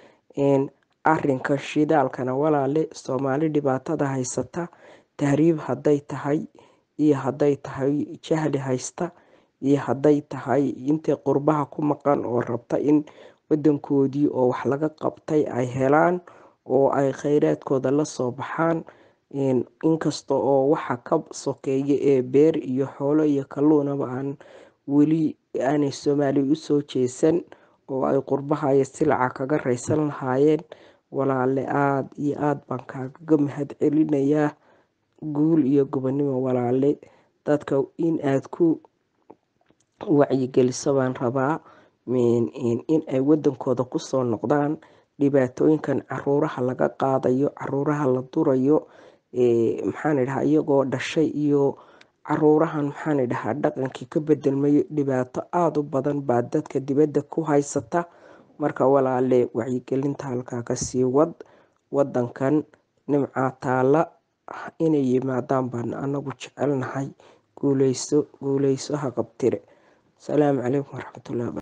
Speaker 17: arinka shidaalkana walaale soomaali dhibaatada haysata tahriib hadday tahay iyo hadday tahay jahli haysta iyo hadday tahay intay qurbaha ku maqan oo rabta in wadankoodii oo wax laga qabtay ay helaan oo ay kheyraadkooda lasoo baxaan inkasta oo waxa ka sokeeya ee beer iyo xoolo iyo kalluunaba aan weli aanay soomaaliya usoo jeesan oo ay qurbaha iyo silaca kaga raysan lahaayeen walaale aada iyo aada baan kaagaga mahad celinayaa guul iyo gobonimo walaale dadka in aada ku wacyigeliso baan rabaa in ay wadankooda kusoo noqdaan dhibaatooyinkan caruuraha laga qaadayo caruuraha la durayo maxaan idhahaa iyagoo dhashay iyo caruurahan maxaan idhahaa dhaqankii ka bedelmayo dhibaato aada u badan baa dadka dibadda ku haysata marka walaale wacyigelinta halkaa kasii wad wadankan nimcaa taala inay yimaadaan baan anagu jecelnahay guuleyso guuleyso ha qabtire asalaamu calaykum waraxmatullahi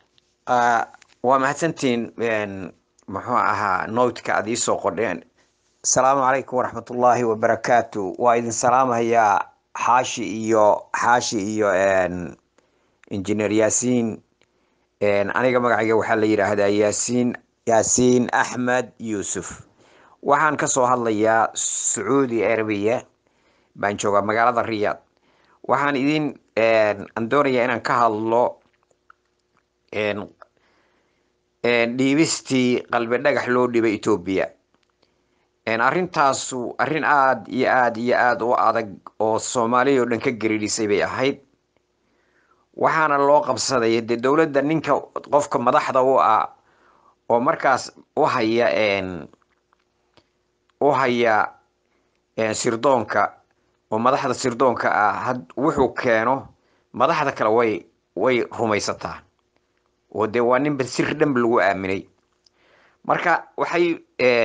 Speaker 18: waa mahadsantihiin muxuu ahaa noodka aad iisoo qodheen asalaamu calaykum waraxmatullaahi wabarakaatu waa idin salaamahayaa xaashi iyo xaashi iyo injineer yaasiin aniga magacayga waxaa la yidhaahdaa yaasiin yaasiin axmed yuusuf waxaan kasoo hadlayaa sacuudi arabiya baan joogaa magaalada riyaad waxaan idin aan doonayaa inaan ka hadlo dhiibistii qalbi dhagax loo dhibay etoobiya arrintaasu arrin aada iyo aada iyo aada u adag oo soomaaliya oo dhan ka geridhisay bay ahayd waxaana loo qabsaday dee dowladda ninka qofka madaxda u ah oo markaas u haya u haya sirdoonka oo madaxda sirdoonka ah wuxuu keeno madaxda kale way way rumaysataa oo dee waa ninba sir dhanba lagu aaminay marka waxay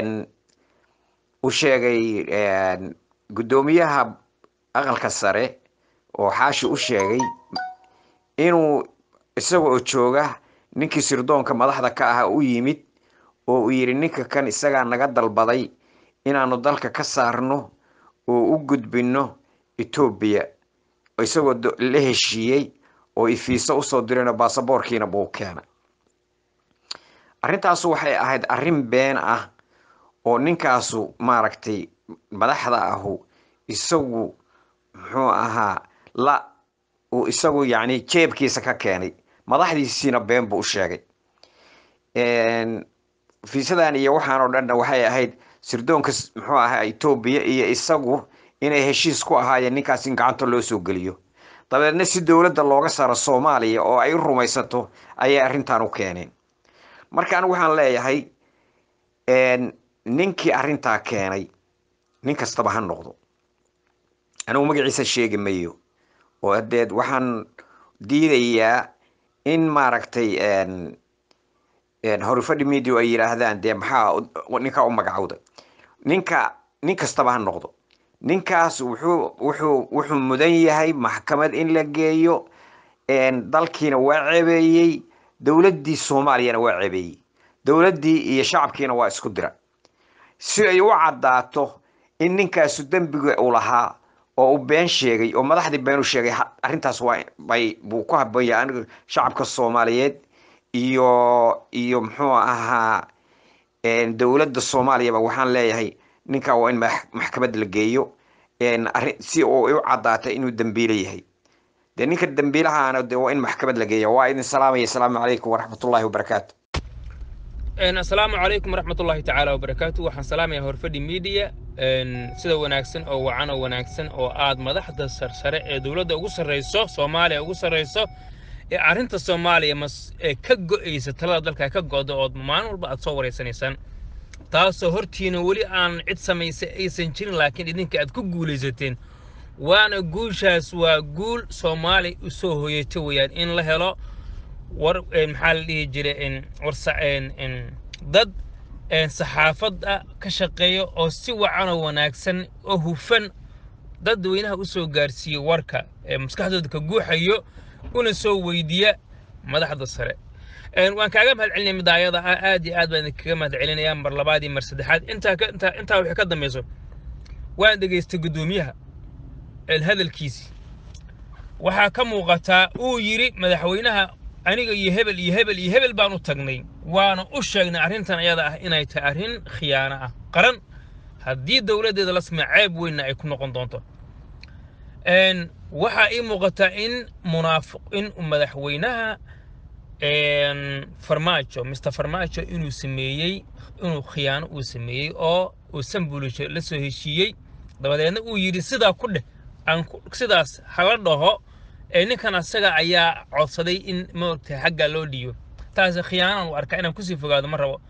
Speaker 18: u sheegay guddoomiyaha aqalka sare oo xaashi u sheegay inuu isaga oo jooga ninkii sirdoonka madaxda ka ah u yimid oo uu yidhi ninka kan isagaa naga dalbaday inaanu dalka ka saarno oo u gudbino etoobiya isagoo la heshiiyey oo ifiisa usoo dirayno baasaboorkiina buu keenay arrintaasu waxay ahayd arrin been ah oo ninkaasu maaragtay madaxda ahu isagu muxuu ahaa la uu isagu yacni jeebkiisa ka keenay madaxdiisiina been buu u sheegay fiisadan iyo waxaan oo dhanna waxay ahayd sirdoonka muxuu ahaa etoobiya iyo isagu inay heshiis ku ahaayeen ninkaas in gacanta loo soo geliyo dabeedna si dowladda looga saaro soomaaliya oo ay u rumaysato ayay arrintan u keeneen marka anigu waxaan leeyahay ninkii arrintaa keenay nin kastaba ha noqdo anigu magaciisa sheegi mayo oo hadeed waxaan diidayaa in maaragtay horifadhi media ay yidhaahdaan dee maxaa ninkaa u magacowda ninka nin kastaba ha noqdo ninkaas wuxuu wuxuu wuxuu mudan yahay maxkamad in la geeyo dalkiina waa cebeeyey dowladdii soomaaliyana waa cebeeyey dowladdii iyo shacabkiina waa isku dira si ay u caddaato in ninkaasu dembiga uu lahaa oo uu been sheegay oo madaxdii been u sheegay arrintaas waa bay buu ku habboonyahay aniga shacabka soomaaliyeed iyo iyo muxuu ahaa dowladda soomaaliyaba waxaan leeyahay ninkaa waa in maxkamad la geeyo arrin si uu u caddaata inuu dembiile yahay dee ninka dembiilahaana de waa in maxkamad la geeya waa idin salaamaya asalaamu calaykum waraxmatullahi wabarakaatu
Speaker 19: asalaamu calaykum waraxmatullahi tacaala wabarakaatu waxaan salaamayaa horfadhi media sida wanaagsan oo wacan oo wanaagsan oo aad madaxda sarsare ee dowladda ugu sarreyso soomaaliya ugu sarreyso ee arrinta soomaaliya mas ee ka go'aysa talada dalka ka go'da ood maalin walba aad soo wareysanaysaan taasoo hortiina weli aan cid samaysay aysan jirin laakiin idinka aad ku guulaysateen waana guushaas waa guul soomaaliya u soo hoyata weeyaan in la helo war maxaa la dhihi jiray warsa dad saxaafadda ka shaqeeya oo si wacan oo wanaagsan oo hufan dadweynaha u soo gaarsiiya warka ee maskaxdooda ka guuxayo una soo weydiiya madaxda sare waan kaaga mahad celinaya midaayada ah aad iyo aad baan idinkaga mahad celinayaa mar labaad iyo mar saddexaad intaa ka intaa intaa wixii ka dambayso waan dhegaystay guddoomiyaha hadalkiisii waxaa ka muuqataa uu yidhi madaxweynaha aniga iyo hebel iyo hebel iyo hebel baan u tagnay waana u sheegnay arrintan ayada ah inay tahay arrin khiyaano ah qaran haddii dowladdeeda la sameeya ceeb weynna ay ku noqon doonto waxaa ii muuqataa in munaafiq in madaxweynaha farmaajo mr farmaajo inuu sameeyey inuu khiyaano uu sameeyey oo uu sambulisho la soo heshiiyey dabadeedna uu yidhi sidaa ku dheh aan sidaas hala dhaho ee ninkan asaga ayaa codsaday in maogtahay xagga loo dhiibo taasi khiyaanaan u arkaa inaan kusii fogaado ma rabo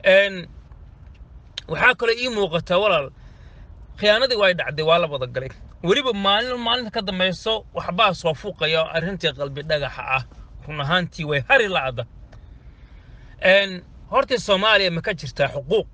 Speaker 19: waxaa kaloo ii muuqataa walaal khiyaanadii way dhacday waa la wada galay weliba maalin maalinta ka dambayso waxbaa soo fuuqaya arrintii qalbi dhagaxa ah run ahaantii way hari la'da hortii soomaaliya ma ka jirtaa xuquuq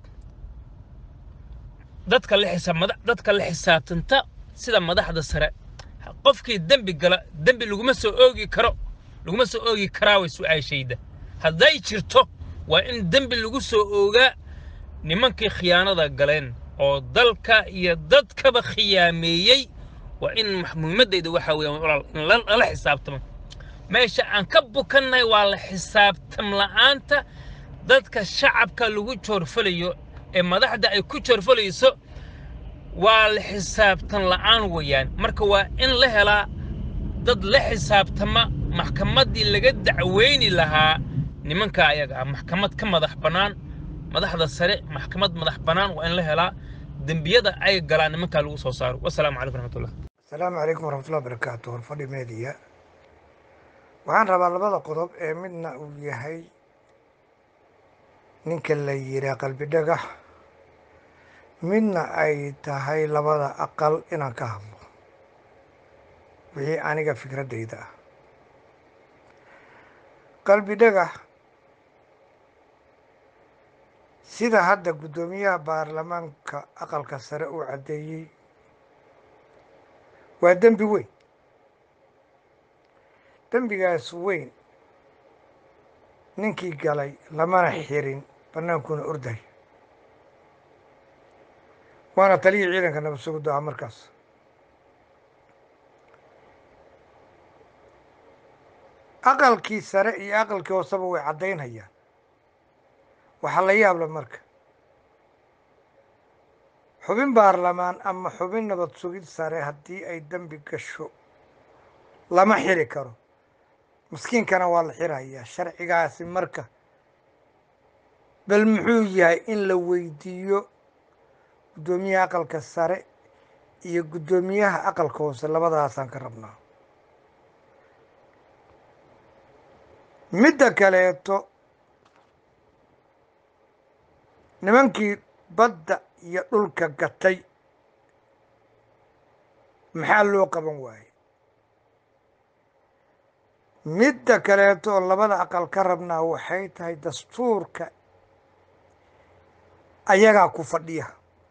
Speaker 19: dadka la xisaab dadka la xisaabtanta sida madaxda sare qofkii dembi gala dembi laguma soo oogi karo laguma soo oogi karaa way su-aashayda hadday jirto waa in dembi lagu soo oogaa nimankii khiyaanada galeen oo dalka iyo dadkaba khiyaameeyey waa in muhiimaddayda waxaa weeyaan walaal in lala xisaabtamo meesha aan ka bukannahay waa la xisaabtam la'aanta dadka shacabka lagu joorfalayo ee madaxda ay ku joorfalayso waa la xisaabtan la'aan weeyaan marka waa in la helaa dad la xisaabtama maxkamaddii laga dacweyni lahaa nimanka ayaga ah maxkamad ka madax bannaan madaxda sare maxkamad madax bannaan waa in la helaa dembiyada ay galaan nimankaa lagu soo saaro wasalaamu calaykum raxmatullah
Speaker 20: asalaamu calaykum waraxmatullahi wabarakaatu horfadhi meediya waxaan rabaa labada qodob ee midna uu yahay ninka la yiraa qalbi dhagax midna ay tahay labada aqal inaan ka hadlo wixii aniga fikraddayda ah qalbi dhagax sida hadda guddoomiyaha baarlamaanka aqalka sare uu caddeeyey waa dembi weyn dembigaas weyn ninkii galay lamana xirin bannaankuna orday waana taliyii ciidanka nabad sugiddo ah markaas aqalkii sare iyo aqalkii hooseba way caddaynayaan waxaa la yaabla marka xubin baarlamaan ama xubin nabad sugid sare haddii ay dembi gasho lama xiri karo maskiinkana waa la xirayaa sharcigaasi marka bal muxuu yahay in la weydiiyo guddoomiyaha aqalka sare iyo guddoomiyaha aqalka hoose labadaasaan ka rabnaa midda kaleeto nimankii badda iyo dhulka gatay maxaa loo qaban waaye midda kaleeto oo labada aqal ka rabnaa waxay tahay dastuurka ayagaa ku fadhiya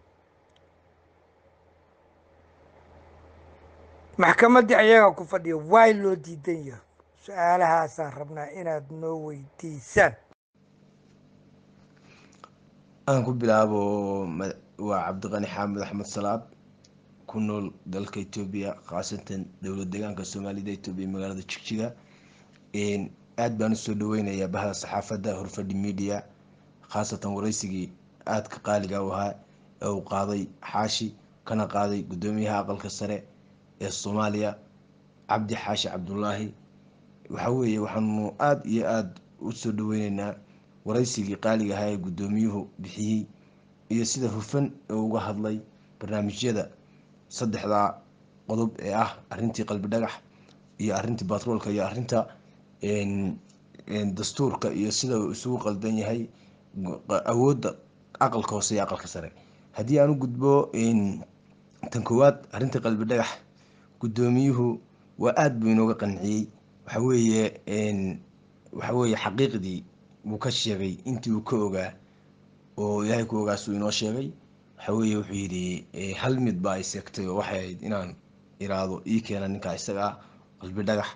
Speaker 20: maxkamaddii ayagaa ku fadhiya waay loo diidan yahay su-aalahaasaan rabnaa inaad noo weydiisaan
Speaker 21: aan ku bilaabo waa cabdiqani xaamid axmed salaad ku nool dalka etoobiya khaasatan dowlad deegaanka soomaalida etoobiya magaalada jigjiga aad baan usoo dhaweynayaa bahda saxaafadda horfadhi media khaasatan wareysigii aadka qaaliga u ahaa ee uu qaaday xaashi kana qaaday guddoomiyaha aqalka sare ee soomaaliya cabdi xaashi cabdulaahi waxa weeye waxaanu aada iyo aada usoo dhaweyneynaa wareysigii qaaliga ahaa ee guddoomiyuhu bixiyey iyo sida hufan ee uga hadlay barnaamijyada saddexdaa qodob ee ah arintii qalbi dhagax iyo arintii batroolka iyo arinta dastuurka iyo sida uu isugu qaldan yahay awoodda aqalka hoose iyo aqalka sare haddii aan u gudbo tan koowaad arintii qalbi dhagax guddoomiyuhu waa aada buu inooga qanciyey waxa weeye waxa weeye xaqiiqdii wuu ka sheegay intii uu ka ogaa oo ilaahay ku ogaasuu inoo sheegay waxa weeye wuxuu yidhi hal mid baa ay seegtay oo waxay ahayd inaan iraado ii keena ninkaa isaga ah qalbi dhagax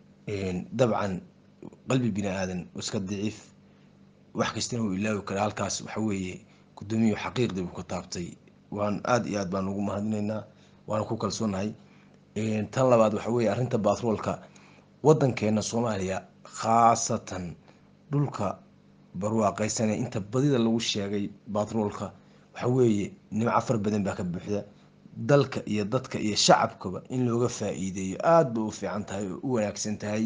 Speaker 21: dabcan qalbi bini aadan iska daciif wax kastana uu ilaawi kara halkaas waxa weeye guddoomiyuhu xaqiiqdii buu ka taabtay waan aada iyo aad baan ugu mahadinaynaa waana ku kalsoonahay tan labaad waxa weeye arrinta batroolka waddankeena soomaaliya khaasatan dhulka barwaaqaysane inta badida lagu sheegay batroolka waxa weeye nimco far badan baa ka buuxda dalka iyo dadka iyo shacabkaba in looga faa-iideeyo aada ba u fiican tahay oo u wanaagsan tahay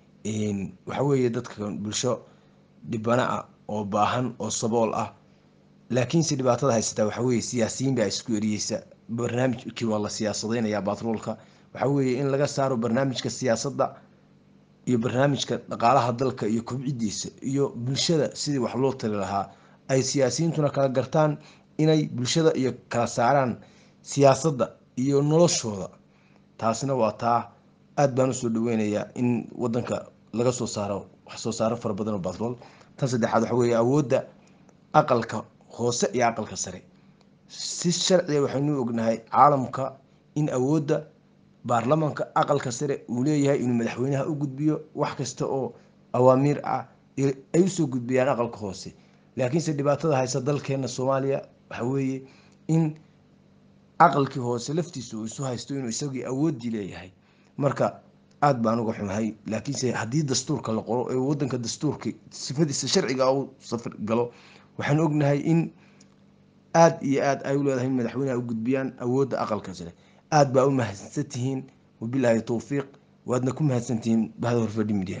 Speaker 21: waxa weeye dadka bulsho dhibana ah oo baahan oo sabool ah laakiinse dhibaatada haysataa waxa weeye siyaasiyiin baa isku eriyeysa barnaamijkii waa la siyaasadeynayaa batroolka waxa weeye in laga saaro barnaamijka siyaasadda iyo barnaamijka dhaqaalaha dalka iyo kobcidiisa iyo bulshada sidii wax loo tali lahaa ay siyaasiyiintuna kala gartaan inay bulshada iyo kala saaraan siyaasadda iyo noloshooda taasina waa taa aada baan usoo dhaweynayaa in wadanka laga soo saaro wax soo saaro fara badan oo batrool tan saddexaad waxa weeye awoodda aqalka hoose iyo aqalka sare si sharciga waxaynu ognahay caalamka in awoodda baarlamaanka aqalka sare uu leeyahay inuu madaxweynaha u gudbiyo wax kasta oo awaamiir ah ay usoo gudbiyaan aqalka hoose laakiinse dhibaatada haysa dalkeena soomaaliya waxa weeye in aqalkii hoose laftiisa uu isu haysto inuu isagii awooddii leeyahay marka aada baan uga xumahay laakiinse haddii dastuurka la qoro ee wadanka dastuurka sifadiisa sharciga u safar galo waxaan ognahay in aada iyo aada ay u leedahay in madaxweyneha u gudbiyaan awoodda aqalka sare aada baa u mahadsantihiin wabilaahi towfiiq waadna ku mahadsantihiin bahda horfadhi media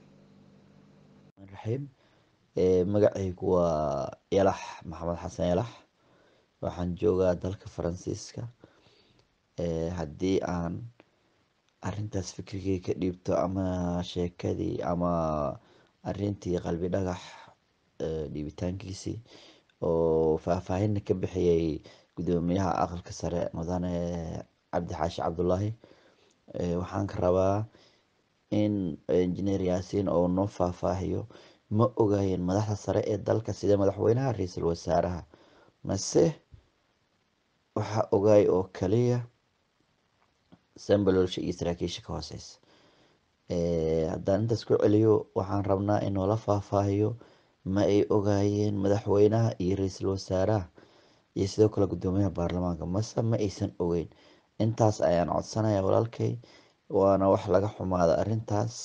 Speaker 22: raxiim magacaygu waa yalax maxamed xasan yalax waxaan joogaa dalka faransiiska haddii aan arintaas fikrigay ka dhiibto ama sheekadii ama arintii qalbi dhagax dhiibitaankiisii oo faahfaahinna ka bixiyay gudoomiyaha aqalka sare mudane cabdi xaashi cabdulaahi waxaan ka rabaa in injineer yaasiin oo noo faahfaahiyo ma ogaayeen madaxda sare ee dalka sida madaxweynaha ra-iisul wasaaraha mase waxaa ogaay oo kaliya sambalolsha iyo saraakiisha ka hooseysa haddaan intaas ku celiyo waxaan rabnaa in noola faahfaahiyo ma ay ogaayeen madaxweynaha iyo ra-iisul wasaaraha iyo sidoo kale guddoomiyaha baarlamaanka mase ma aysan ogeyn intaas ayaan codsanaya walaalkay waana wax laga xumaada arrintaas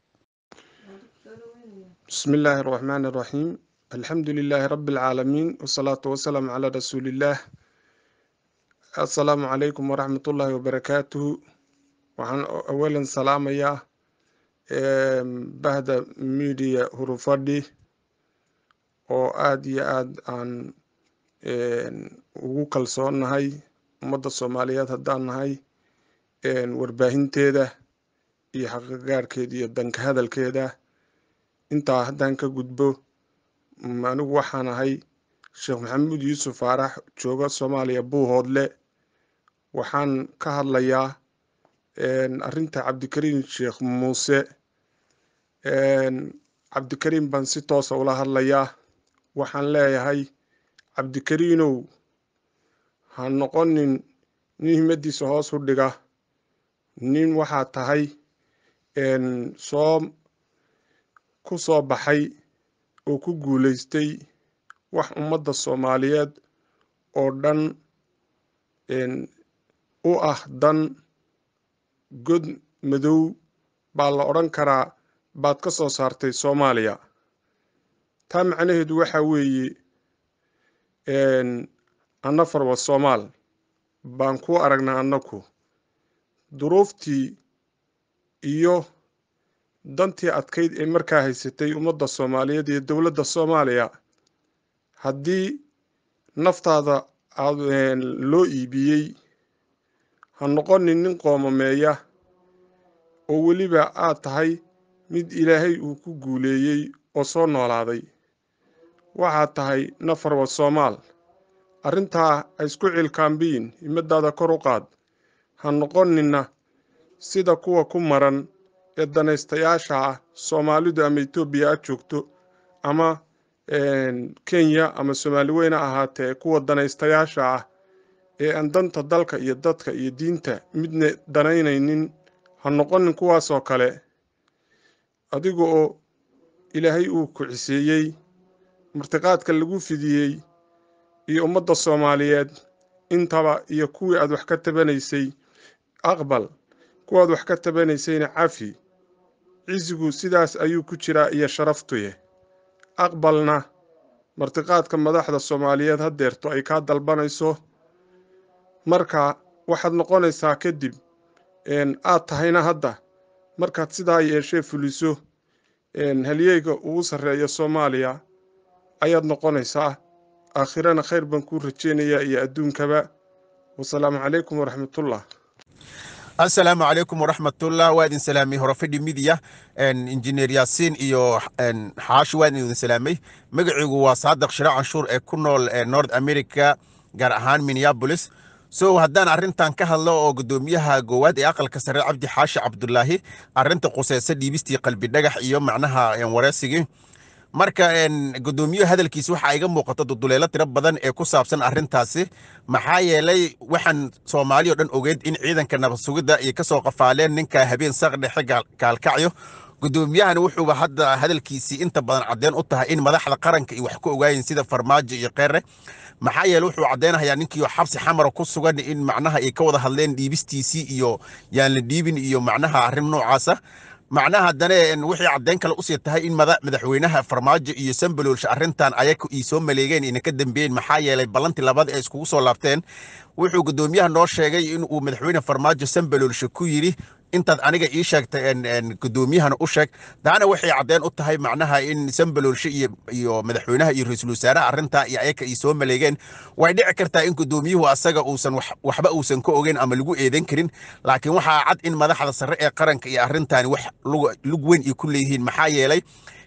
Speaker 1: بسم الله الرحمن الرحيم الحمد لله رب العالمين والصلاة والسلام على رسول الله السلام عليكم ورحمة الله وبركاته waxaan awalan salaamayaa bahda media hurufadhi oo aada iyo aada aan ugu kalsoonnahay ummadda soomaaliyeed haddaan nahay warbaahinteeda iyo xaqiiqgaarkeeda iyo danka hadalkeeda intaa haddaan ka gudbo anigu waxaan ahay sheekh maxamuud yuusuf faarax jooga soomaaliya buuhoodle waxaan ka hadlayaa arrinta cabdikariim sheekh muuse cabdikariim baan si toosa ula hadlayaa waxaan leeyahay cabdikariinow ha noqonin nin himadiisa hoos u dhiga nin waxaa tahay soo ku soo baxay oo ku guuleystay wax ummadda soomaaliyeed oo dhan u ah dan god madow baa la odhan karaa baad ka soo saartay soomaaliya taa macnaheedu waxaa weeye anna farwa soomaal baan ku aragnaa annaku duruuftii iyo dantii adkayd ee markaa haysatay ummadda soomaaliyeed iyo dowladda soomaaliya haddii naftaada loo iibiyey ha noqonin nin qoomameeya oo weliba aad tahay mid ilaahay uu ku guuleeyey oo soo noolaaday waxaad tahay nafarwa soomaal arrintaa ha isku cilkaambiyin himadaada kor u qaad ha noqonina sida kuwa ku maran ee danaystayaasha ah soomaalidu ama etoobiya ha joogto ama kenya ama soomaali weyne ahaatee kuwa danaystayaasha ah ee aan danta dalka iyo dadka iyo diinta midna danaynaynin ha noqonin kuwaasoo kale adiga oo ilaahay uu ku ciseeyey martiqaadka lagu fidiyey iyo ummadda soomaaliyeed intaba iyo kuwii aad wax ka tabanaysay aqbal kuwaad wax ka tabanaysayna cafi cisigu sidaas ayuu ku jiraa iyo sharaftuye aqbalna martiqaadka madaxda soomaaliyeed haddeerto ay kaa dalbanayso marka waxaad noqonaysaa kadib aad tahayna hadda markaad sidaa yeeshee fuliso halyeyga ugu sarreeya soomaaliya ayaad noqonaysaa aakhirana khayr baan kuu rajeynayaa iyo adduunkaba wasalaamu calaykum waraxmatullah
Speaker 2: asalaamu calaykum waraxmatullah waa idin salaamay horofadhi midiya injineer yaasiin iyo xaashi waa idin salaamay magaciigu waa saadaq shira canshuur ee ku nool north america gaar ahaan minneapolis so haddaan arrintan ka hadlo oo guddoomiyaha goowaad ee aqalka sare cabdi xaashi cabdulaahi arrinta quseysa dhiibistii qalbi dhagax iyo macnaha wareysigii marka guddoomiyaha hadalkiisa waxaa iga muuqata duduleelo tiro badan ee ku saabsan arrintaasi maxaa yeelay waxaan soomaali o dhan ogeyd in ciidanka nabad sugidda ay ka soo qafaaleen ninka habeen saq dhexe kaalkacyo guddoomiyahana wuxuuba hadda hadalkiisii inta badan caddeen u tahay in madaxda qaranka ay wax ku ogaayeen sida farmaajo iyo keere maxaa yeele wuxuu caddeynayaa ninkii xabsi xamara ku sugan in macnaha ay ka wada hadleen dhiibistiisii iyo yaan la dhiibin iyo macnaha arrin noocaasa macnaha haddana wixii caddeyn kale usii tahay in madaxweynaha farmaajo iyo sambaloolsha arrintan ayaga ii soo maleegeen ina ka dambeeyeen maxaa yeelay ballantii labada ee iskugu soo laabteen wuxuu guddoomiyaha noo sheegay in uu madaxweyne farmaajo sambaloolsha ku yidhi intaad aniga ii sheegtay guddoomiyahana u sheeg taana waxay caddeen u tahay macnaha in sambaloolshe iyo iyo madaxweynaha iyo ra-iisul wasaaraha arrintaa iyo ayaga ay soo maleegeen way dhici kartaa in guddoomiyuhu asaga uusan waxba uusan ka ogeyn ama lagu eedan karin laakiin waxaa cad in madaxda sare ee qaranka iyo arrintaani wax lug weyn ay ku leeyihiin maxaa yeelay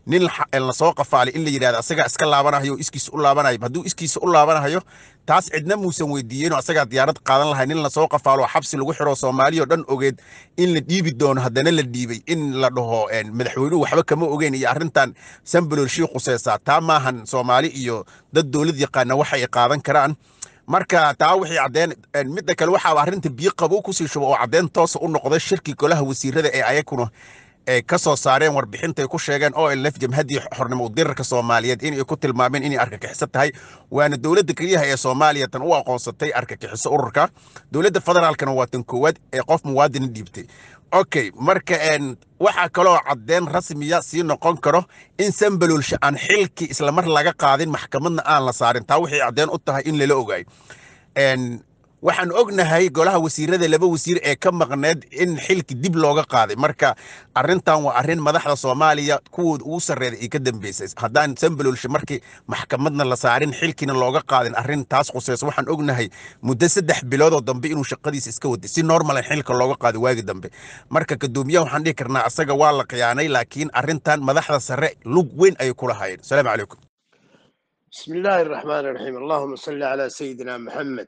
Speaker 2: nin la- lasoo qafaalay in la yidhahdo asagaa iska laabanayo iskiisa u laabanayo hadduu iskiisa u laabanayo taas cidna muusan weydiiyeenoo asagaa diyaarad qaadan lahay nin lasoo qafaalo xabsi lagu xiro soomaaliya oo dhan ogeed in la dhiibi doono haddana la dhiibay in la dhaho een, madaxweynuhu waxba kama ogeyn iyo arrintan sambalool shii khuseysaa taa maahan soomaali iyo dad dowlad yaqaana waxa ay qaadan karaan marka taa wixii caddeen een, midda kale waxaa arrinta biyo qabow kusii shubo oo caddeyn toosa u noqday shirki golaha wasiirada ee ayakuna ay ka soo saareen warbixinta ay ku sheegeen olf jamhaddii xornimo udirarka soomaaliyeed inay ku tilmaameen inay argagixiso tahay waana dowladda keliyaha ee soomaaliya tan u aqoonsatay argagixiso ururka dowladda federaalkana waa tan koowaad ee qof muwaadin dhiibtay okay marka een, waxaa kaloo caddeyn rasmiya sii noqon karo in sambaloolsha aan xilkii islamar laga qaadin maxkamadna aan la saarin taa waxay caddeyn u tahay in lala ogaayo Een, waxaan ognahay golaha wasiirada laba wasiir ee ka maqneed in xilki dib looga qaaday marka arrintan waa arrin madaxda soomaaliya kuwooda ugu sarreeday ay ka dambeysay haddaan sambaloolsha markii maxkamadna la saarin xilkina looga qaadin arrin taas khuseyso waxaan ognahay muddo saddex biloodoo dambe inuu shaqadiisa iska waday si normal in xilka looga qaaday waagi dambe marka kadoomiyaha waxaan dhihi karnaa asaga waa la khiyaanay laakiin arrintan madaxda sare lug weyn ayay ku lahaayeen asalaamu calaykum
Speaker 3: بسم الله الرحمن الرحيم اللهم صل على سيدنا محمد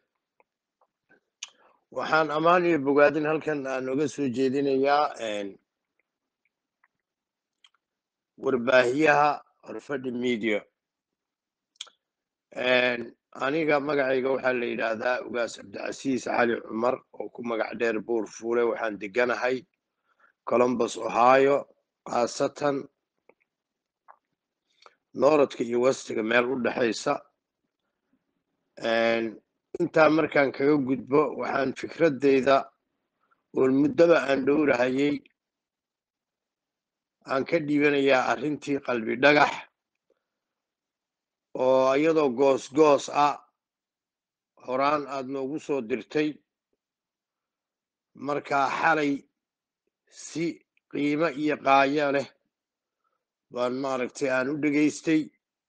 Speaker 3: waxaan ammaan iyo bogaadin halkan aan uga soo jeedinayaa een, warbaahiyaha horfadhi media Een, aniga magacayga waxaa la yidhaahdaa ugaas cabdicasiis cali cumar oo ku magac dheer buur fuule waxaan deganahay columbus ohio khaasatan nooradka iyo westiga meel u dhexaysa Een, intaa markaan kaga gudbo waxaan fikradeyda oo muddaba aan dhowrahayay aan ka dhiibanayaa arrintii qalbi dhagax oo iyadoo goos goos ah horaan aad noogu soo dirtay markaa xalay si qiimo iyo qaayo leh baan maaragtay aan u dhegaystay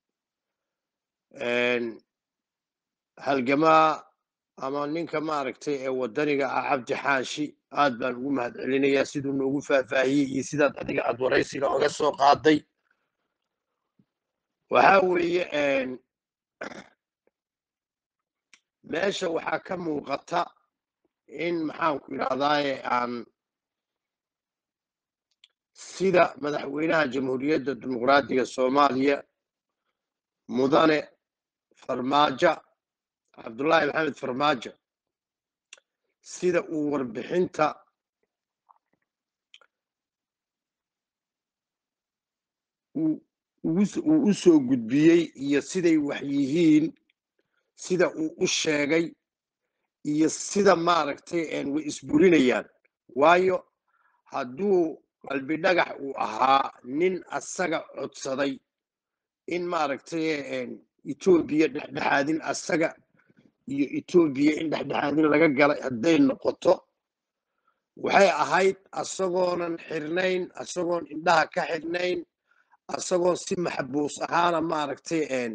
Speaker 3: Een, halgamaa ama ninka maaragtay ee waddaniga ah cabdi xaashi aad baan ugu mahadcelinayaa siduu noogu faahfaahiyey iyo sidaad adiga aad waraysiga oga soo qaaday waxaa weeye een, meesha waxaa ka muuqata in maxaanku idhahdaaye aan sida madaxweynaha jamhuuriyadda dimuqraadiga soomaaliya mudane farmaajo cabdullaahi maxamed farmaajo sida uu warbixinta uu ugu s- uu u soo gudbiyey iyo siday wax yihiin sida uu u sheegay iyo sida maaragtay een way isburinayaan waayo hadduu qalbi dhagax uu ahaa nin asaga codsaday in maaragtay een etoobiya dhexdhexaadin asaga iyo etoobiya in dhexdhexaadin laga galay hadday noqoto waxay ahayd asagoonan xirnayn asagoon indhaha ka xirnayn asagoo si maxbuus ahaana maaragtay een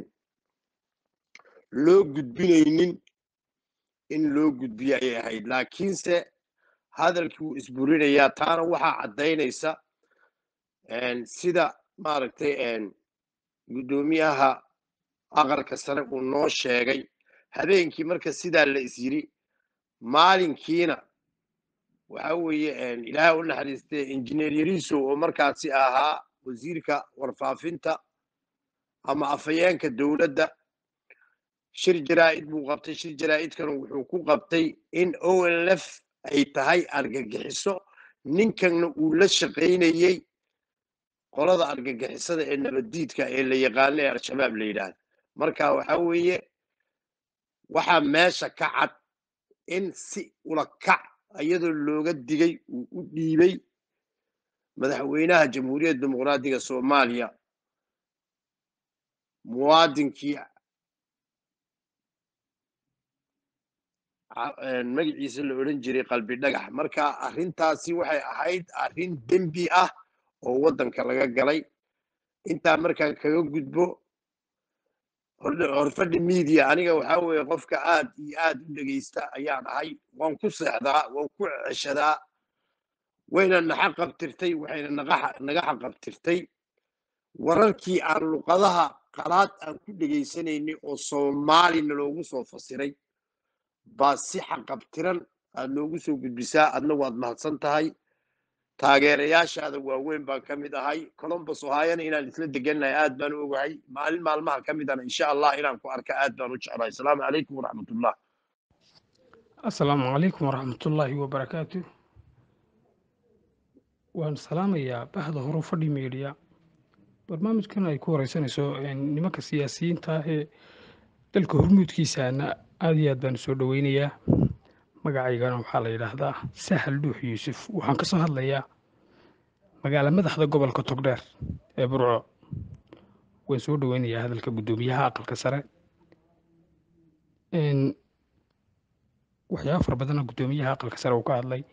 Speaker 3: loo gudbinaynin in loo gudbiyo ayay ahayd laakiinse hadalkii wuu isburinayaa taana waxaa caddaynaysa een sida maaragtay een guddoomiyaha aqalka sare uu noo sheegay habeenkii marka sidaa la is yiri maalinkiina waxa weeye een ilaahay u naxariistay injineer yariisow oo markaasi ahaa wasiirka warfaafinta ama afhayeenka dowladda shir jaraa'id buu qabtay shir jaraa'idkana wuxuu ku qabtay in onlf ay tahay argagixiso ninkanna uu la shaqaynayey qolada argagixisada ee nabaddiidka ee la yaqaano ee al-shabaab la yidhaahdo marka waxa weeye waxaa meesha ka cad in si ula kac iyadoo looga digay uu u dhiibay madaxweynaha jamhuuriyadda dimuqraadiga soomaaliya muwaadinkii ca- een, magaciisa la odhan jiray qalbi dhagax marka arrintaasi waxay ahayd arrin dembi ah oo waddanka laga galay intaa markaan kaga gudbo hor- horfadhi media aniga waxaa weeye qofka aad iyo aad u dhegeysta ayaan ahay waan ku seexdaa waan ku ceshadaa wayna naxa qabtirtay waxayna naga naga xaqabtirtay wararkii aan luqadaha qalaad aan ku dhegaysanaynay oo soomaalina loogu soo fasiray baa si xaqabtiran aad noogu soo gudbisaa adna waad mahadsan tahay taageerayaashaada waaweyn baan ka mid ahay colombus ohaayana inaan isla degannahay aad baan u ogahay maalin maalmaha ka midana insha allah inaan ku arka aad baan u jeclahay asalaamu calaykum waraxmatullah
Speaker 4: asalaamu calaykum waraxmatullaahi wabarakaatu waan salaamayaa bahda horu fadhi media barnaamijkan ay ku wareysanayso nimanka siyaasiyiinta ah ee dalka hormuudkiisaana aad iyo aad baan usoo dhoweynayaa magacaygana waxaa la yidhaahdaa sahal dhuux yuusuf waxaan ka soo hadlayaa magaala madaxda gobolka togdheer ee burco waan soo dhoweynayaa hadalka guddoomiyaha aqalka sare waxyaaba fara badana guddoomiyaha aqalka sare uu ka hadlay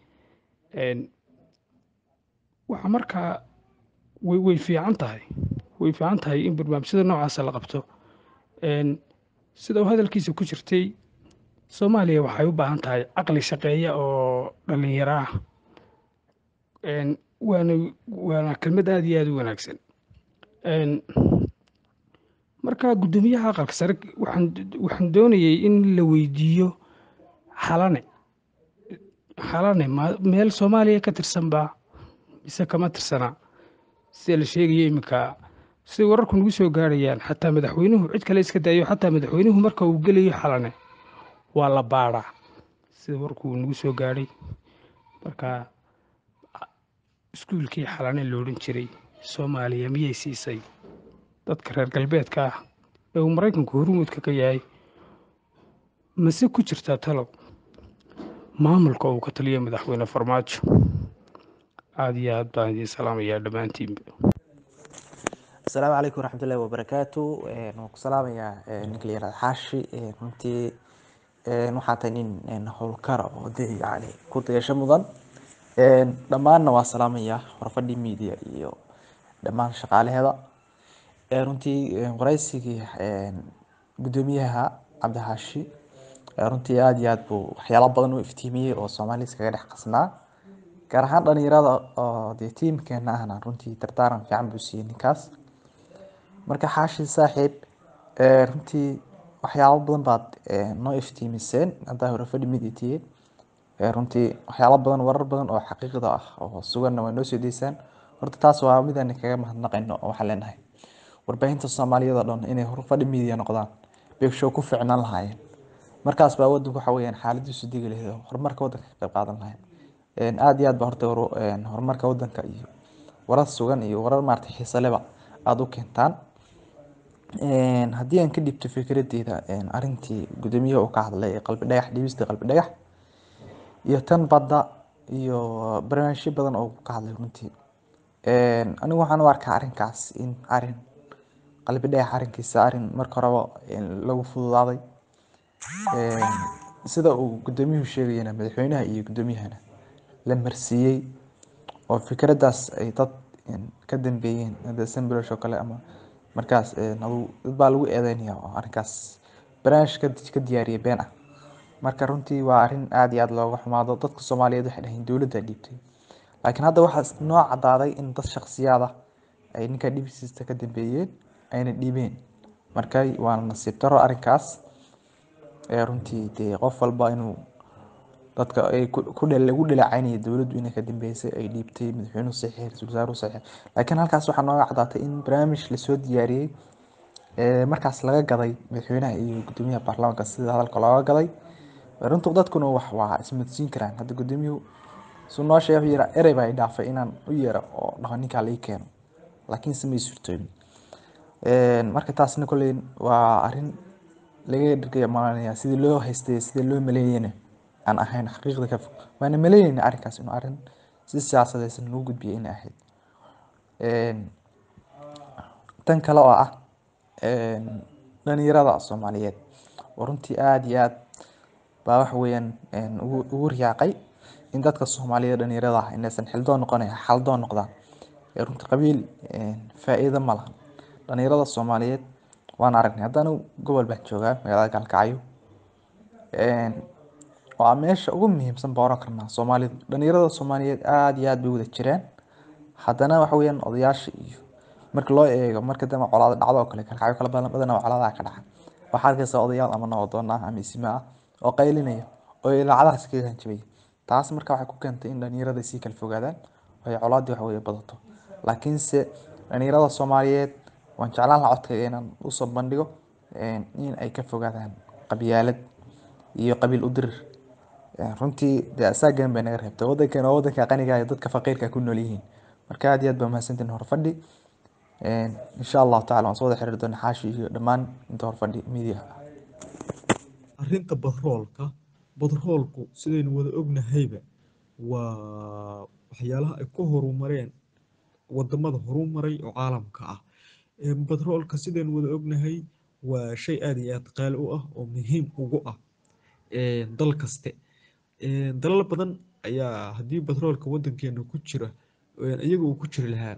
Speaker 4: waxaa markaa way way fiican tahay way fiican tahay in barnaamijyada noocaasa la qabto sida uu hadalkiisa ku jirtay soomaaliya waxay u baahan tahay caqli shaqeeya oo dhallinyaro ah waana waana kelmad aada iyo aada u wanaagsan marka guddoomiyaha aqalka sare waxaan waxaan doonayay in la weydiiyo xalane xalane ma meel soomaaliya ka tirsan baa mise kama tirsana sida la sheegayo iminka siday wararku nagu soo gaarayaan xataa madaxweynuhu cid kale iska daayo xataa madaxweynuhu marka uu gelayo xalane waa la baadhaa sida warkuu nagu soo gaadhay marka iskuulkii xalane lo odhan jiray soomaaliya miyay siisay dadka reer galbeedka ah ee uu maraykanku hormuudka ka yahay mase ku jirtaa talow maamulka uu ka taliyo madaxweyne farmaajo aada iyo aad baan idiin salaamayaa dhammaantiinba
Speaker 5: asalaamu calaykum waraxmatullahi wabarakaatu waan ku salaamayaa ninka la yihahda xaashi runtii waxaa tahay nin howlkara oo dee yani ku dayasho mudan dhammaanna waa salaamayaa horfadhi media iyo dhammaan shaqaalaheeda runtii waraysigii guddoomiyaha cabdixaashi runtii aada iyo aad buu waxyaalo badan u iftiimiyey oo soomaaliya iskaga dhex qasnaa gaar ahaan dhalinyarada oo dee tiimkeena ahna runtii dardaaran fiican buu siiyey ninkaas marka xaashi saaxiib runtii waxyaalo badan baad noo iftiimiseen haddaa hore fadhi mid itiye runtii waxyaalo badan warar badan oo xaqiiqda ah oo suganna waa noo soo deysaan horta taas waa midaan kaga mahadnaqayno oo waxaan leenahay warbaahinta soomaaliyeed oo dhan inay horfadhi media noqdaan beegshow ku ficnaan lahaayeen markaas baa wadanku waxa weeyaan xaaladiisu degi lahayd oo horumarka wadanka ka qayb qaadan lahayd aada iyo aad ba horta horumarka wadanka iyo warar sugan iyo warar maarata xiise leba aada u keentaan haddii aan ka dhibto fikradeyda arrintii guddoomiyaha uu ka hadlay ee qalbi dhagax dhibista qalbi dhagax iyo tan badda iyo barnaamijyo badan oo ka hadlay runtii anigu waxaan u arkaa arrinkaas in arrin qalbi dhagax arrinkiisa arrin marka horeba lagu fududaaday sida uu guddoomiyuhu sheegayana madaxweynaha iyo guddoomiyahana la marsiiyey oo fikraddaas ay dad ka dambeeyeen hadda sambolosh oo kale ama markaas adu dad baa lagu eedeynaya oo arrinkaas barnaamij ka ka diyaariyay been ah marka runtii waa arrin aada iyo aada looga xumaado dadka soomaaliyeed waxay dhahayn dowladda dhiibtay laakiin hadda waxaa noo cadaaday in dad shaksiyaad ah ay ninka dhibsiista ka dambeeyeen ayna dhiibeen marka waana nasiib daro arrinkaas runtii dee qof walba inuu dadka ay ku lagu dhaleecaynaya dowladdu inay ka dambeysay ay dhiibtay madaxweynuhu saxiix ra-iisul wasaaruhu saxiix laakiin halkaas waxaa nooga cadaatay in barnaamij lasoo diyaariyey markaas laga gaday madaxweynaha iyo guddoomiyaha baarlamaanka sida hadalka looga gaday runtu dadkuna wax waa ismadsiin karaan hadda guddoomiyuhu su noo sheegay wuxuu yidhaa erey baa i dhaafay inaan u yeero oo dhaho ninkaa la ii keeno laakiin se may suurtoobin marka taasna kolley waa arrin laga dhigaya malanaya sidii loo haystay sidii loo maleeyena aan ahayn xaqiiqda ka fog waana maleynayna arrinkaas inuu arrin si siyaasadaysan lagu gudbiyay inay ahayd tan kale oo ah dhalinyarada soomaaliyeed oo runtii aada iyo aad baa waxa weeyaan ugu ugu riyaaqay in dadka soomaaliyeed dhalinyarada ah inaysan xildoon noqonayn xaldoon noqdaan runtii qabiil faa'iido ma lahan dhalinyarada soomaaliyeed waan aragnay haddana gobol baan joogaa magaalada gaalkacyo waa meesha ugu muhiimsan baa oran karnaa soomaalidu dhalinyarada soomaaliyeed aada iyo aada bay wada jiraan haddana waxa weeyaan odayaasha iyo marka loo eego marka dama colaado dhacdo oo kale kalkacyo kala badan badanaa colaadaha ka dhaca waxaa arkaysa odayaal ama nabadoon ah ama isime ah oo qaylinaya oo ilaacadahaas kaga hanjabaya taas marka waxay ku keentay in dhalinyarada sii kala fogaadaan oo ay colaadii wax weye badato laakiinse dhalinyarada soomaaliyeed waan jeclaan lahaa codkayga inaan usoo bandhigo in ay ka fogaadaan qabyaalad iyo qabiil u dirir runtii dee asaagan bay naga reebtay wadankan waa wadanka qaniga ah ee dadka faqiirka ku nool yihiin marka aad iyo aad baa mahadsantihin horfadhi insha allahu tacala waan soo wada xiriiri doona xaashi iyo dhammaan inta horfadhi media
Speaker 6: arrinta batroolka batroolku sidaynu wada ognahayba waa waxyaalaha ay ku horumareen wadamada horumaray oo caalamka ah batroolka sidaynu wada ognahay waa shay aad iyo aad qaali u ah oo muhiim ugu ah dal kaste dalal badan ayaa haddii batroolka wadankeena ku jira iyaga uu ku jiri lahaa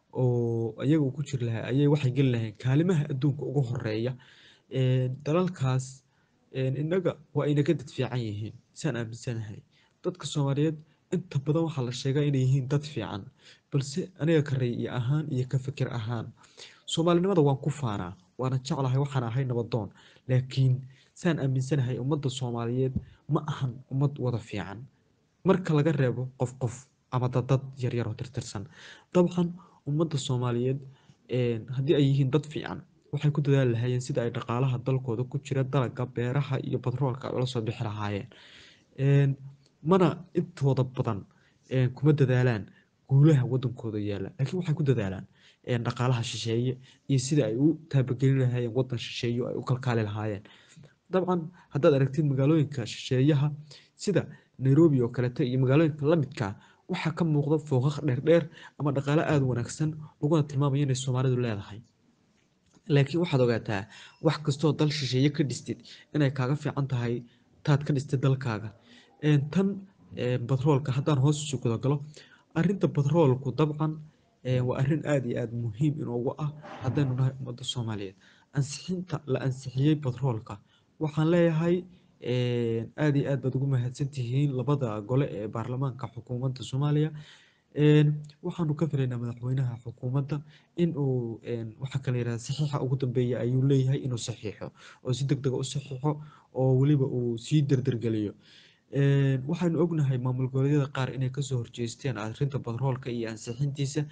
Speaker 6: oo iyaga uu ku jiri lahaa ayay waxay geli lahayn kaalimaha adduunka ugu horeeya dalalkaas innaga waa ayna ka dad fiican yihiin saan aaminsanahay dadka soomaaliyeed inta badan waxaa la sheegaa inay yihiin dad fiican balse aniga ka ra'yi ahaan iyo ka fikir ahaan soomaalinimada waan ku faanaa waana jeclahay waxaan ahay nabadoon laakiin saan aaminsanahay ummadda soomaaliyeed ma ahan ummad wada fiican marka laga reebo qof qof ama dadad yaryar oo tirtirsan dabcan ummadda soomaaliyeed haddii ay yihiin dad fiican waxay ku dadaali lahaayeen sida ay dhaqaalaha dalkooda ku jira dalaga beeraha iyo batroolka ay ula soo bixi lahaayeen mana intooda badan kuma dadaalaan guulaha wadankooda yaalla laakiin waxay ku dadaalaan dhaqaalaha shisheeye iyo sida ay u taabagelin lahaayeen wadan shisheeye oo ay u kalkaali lahaayeen dabcan haddaad aragtid magaalooyinka shisheeyaha sida nairobi oo kaleeto iyo magaalooyinka lamidka waxaa ka muuqda fooqaq dheerdheer ama dhaqaale aada wanaagsan laguna tilmaamayo inay soomaalidu leedahay laakiin waxaad ogaataa wax kastoo dal shisheeye ka dhistid inay kaaga fiican tahay taad ka dhistid dalkaaga tan batroolka haddaan hoos isu guda galo arrinta batroolku dabcan waa arrin aada iyo aada muhiim inoogu ah haddaynu nahay ummadda soomaaliyeed ansixinta la ansixiyey batroolka waxaan leeyahay aada iyo aad baad ugu mahadsan tihiin labada gole ee baarlamaanka xukuumadda soomaaliya waxaanu ka filaynaa madaxweynaha xukuumadda in uu waxaa kala yidhahda saxiixa ugu dambeeya ayuu leeyahay inuu saxiixo oo si deg dega u saxiixo oo weliba uu sii derdergeliyo waxaynu ognahay maamul goboleedyada qaar inay kasoo horjeesteen arrinta batroolka iyo ansixintiisa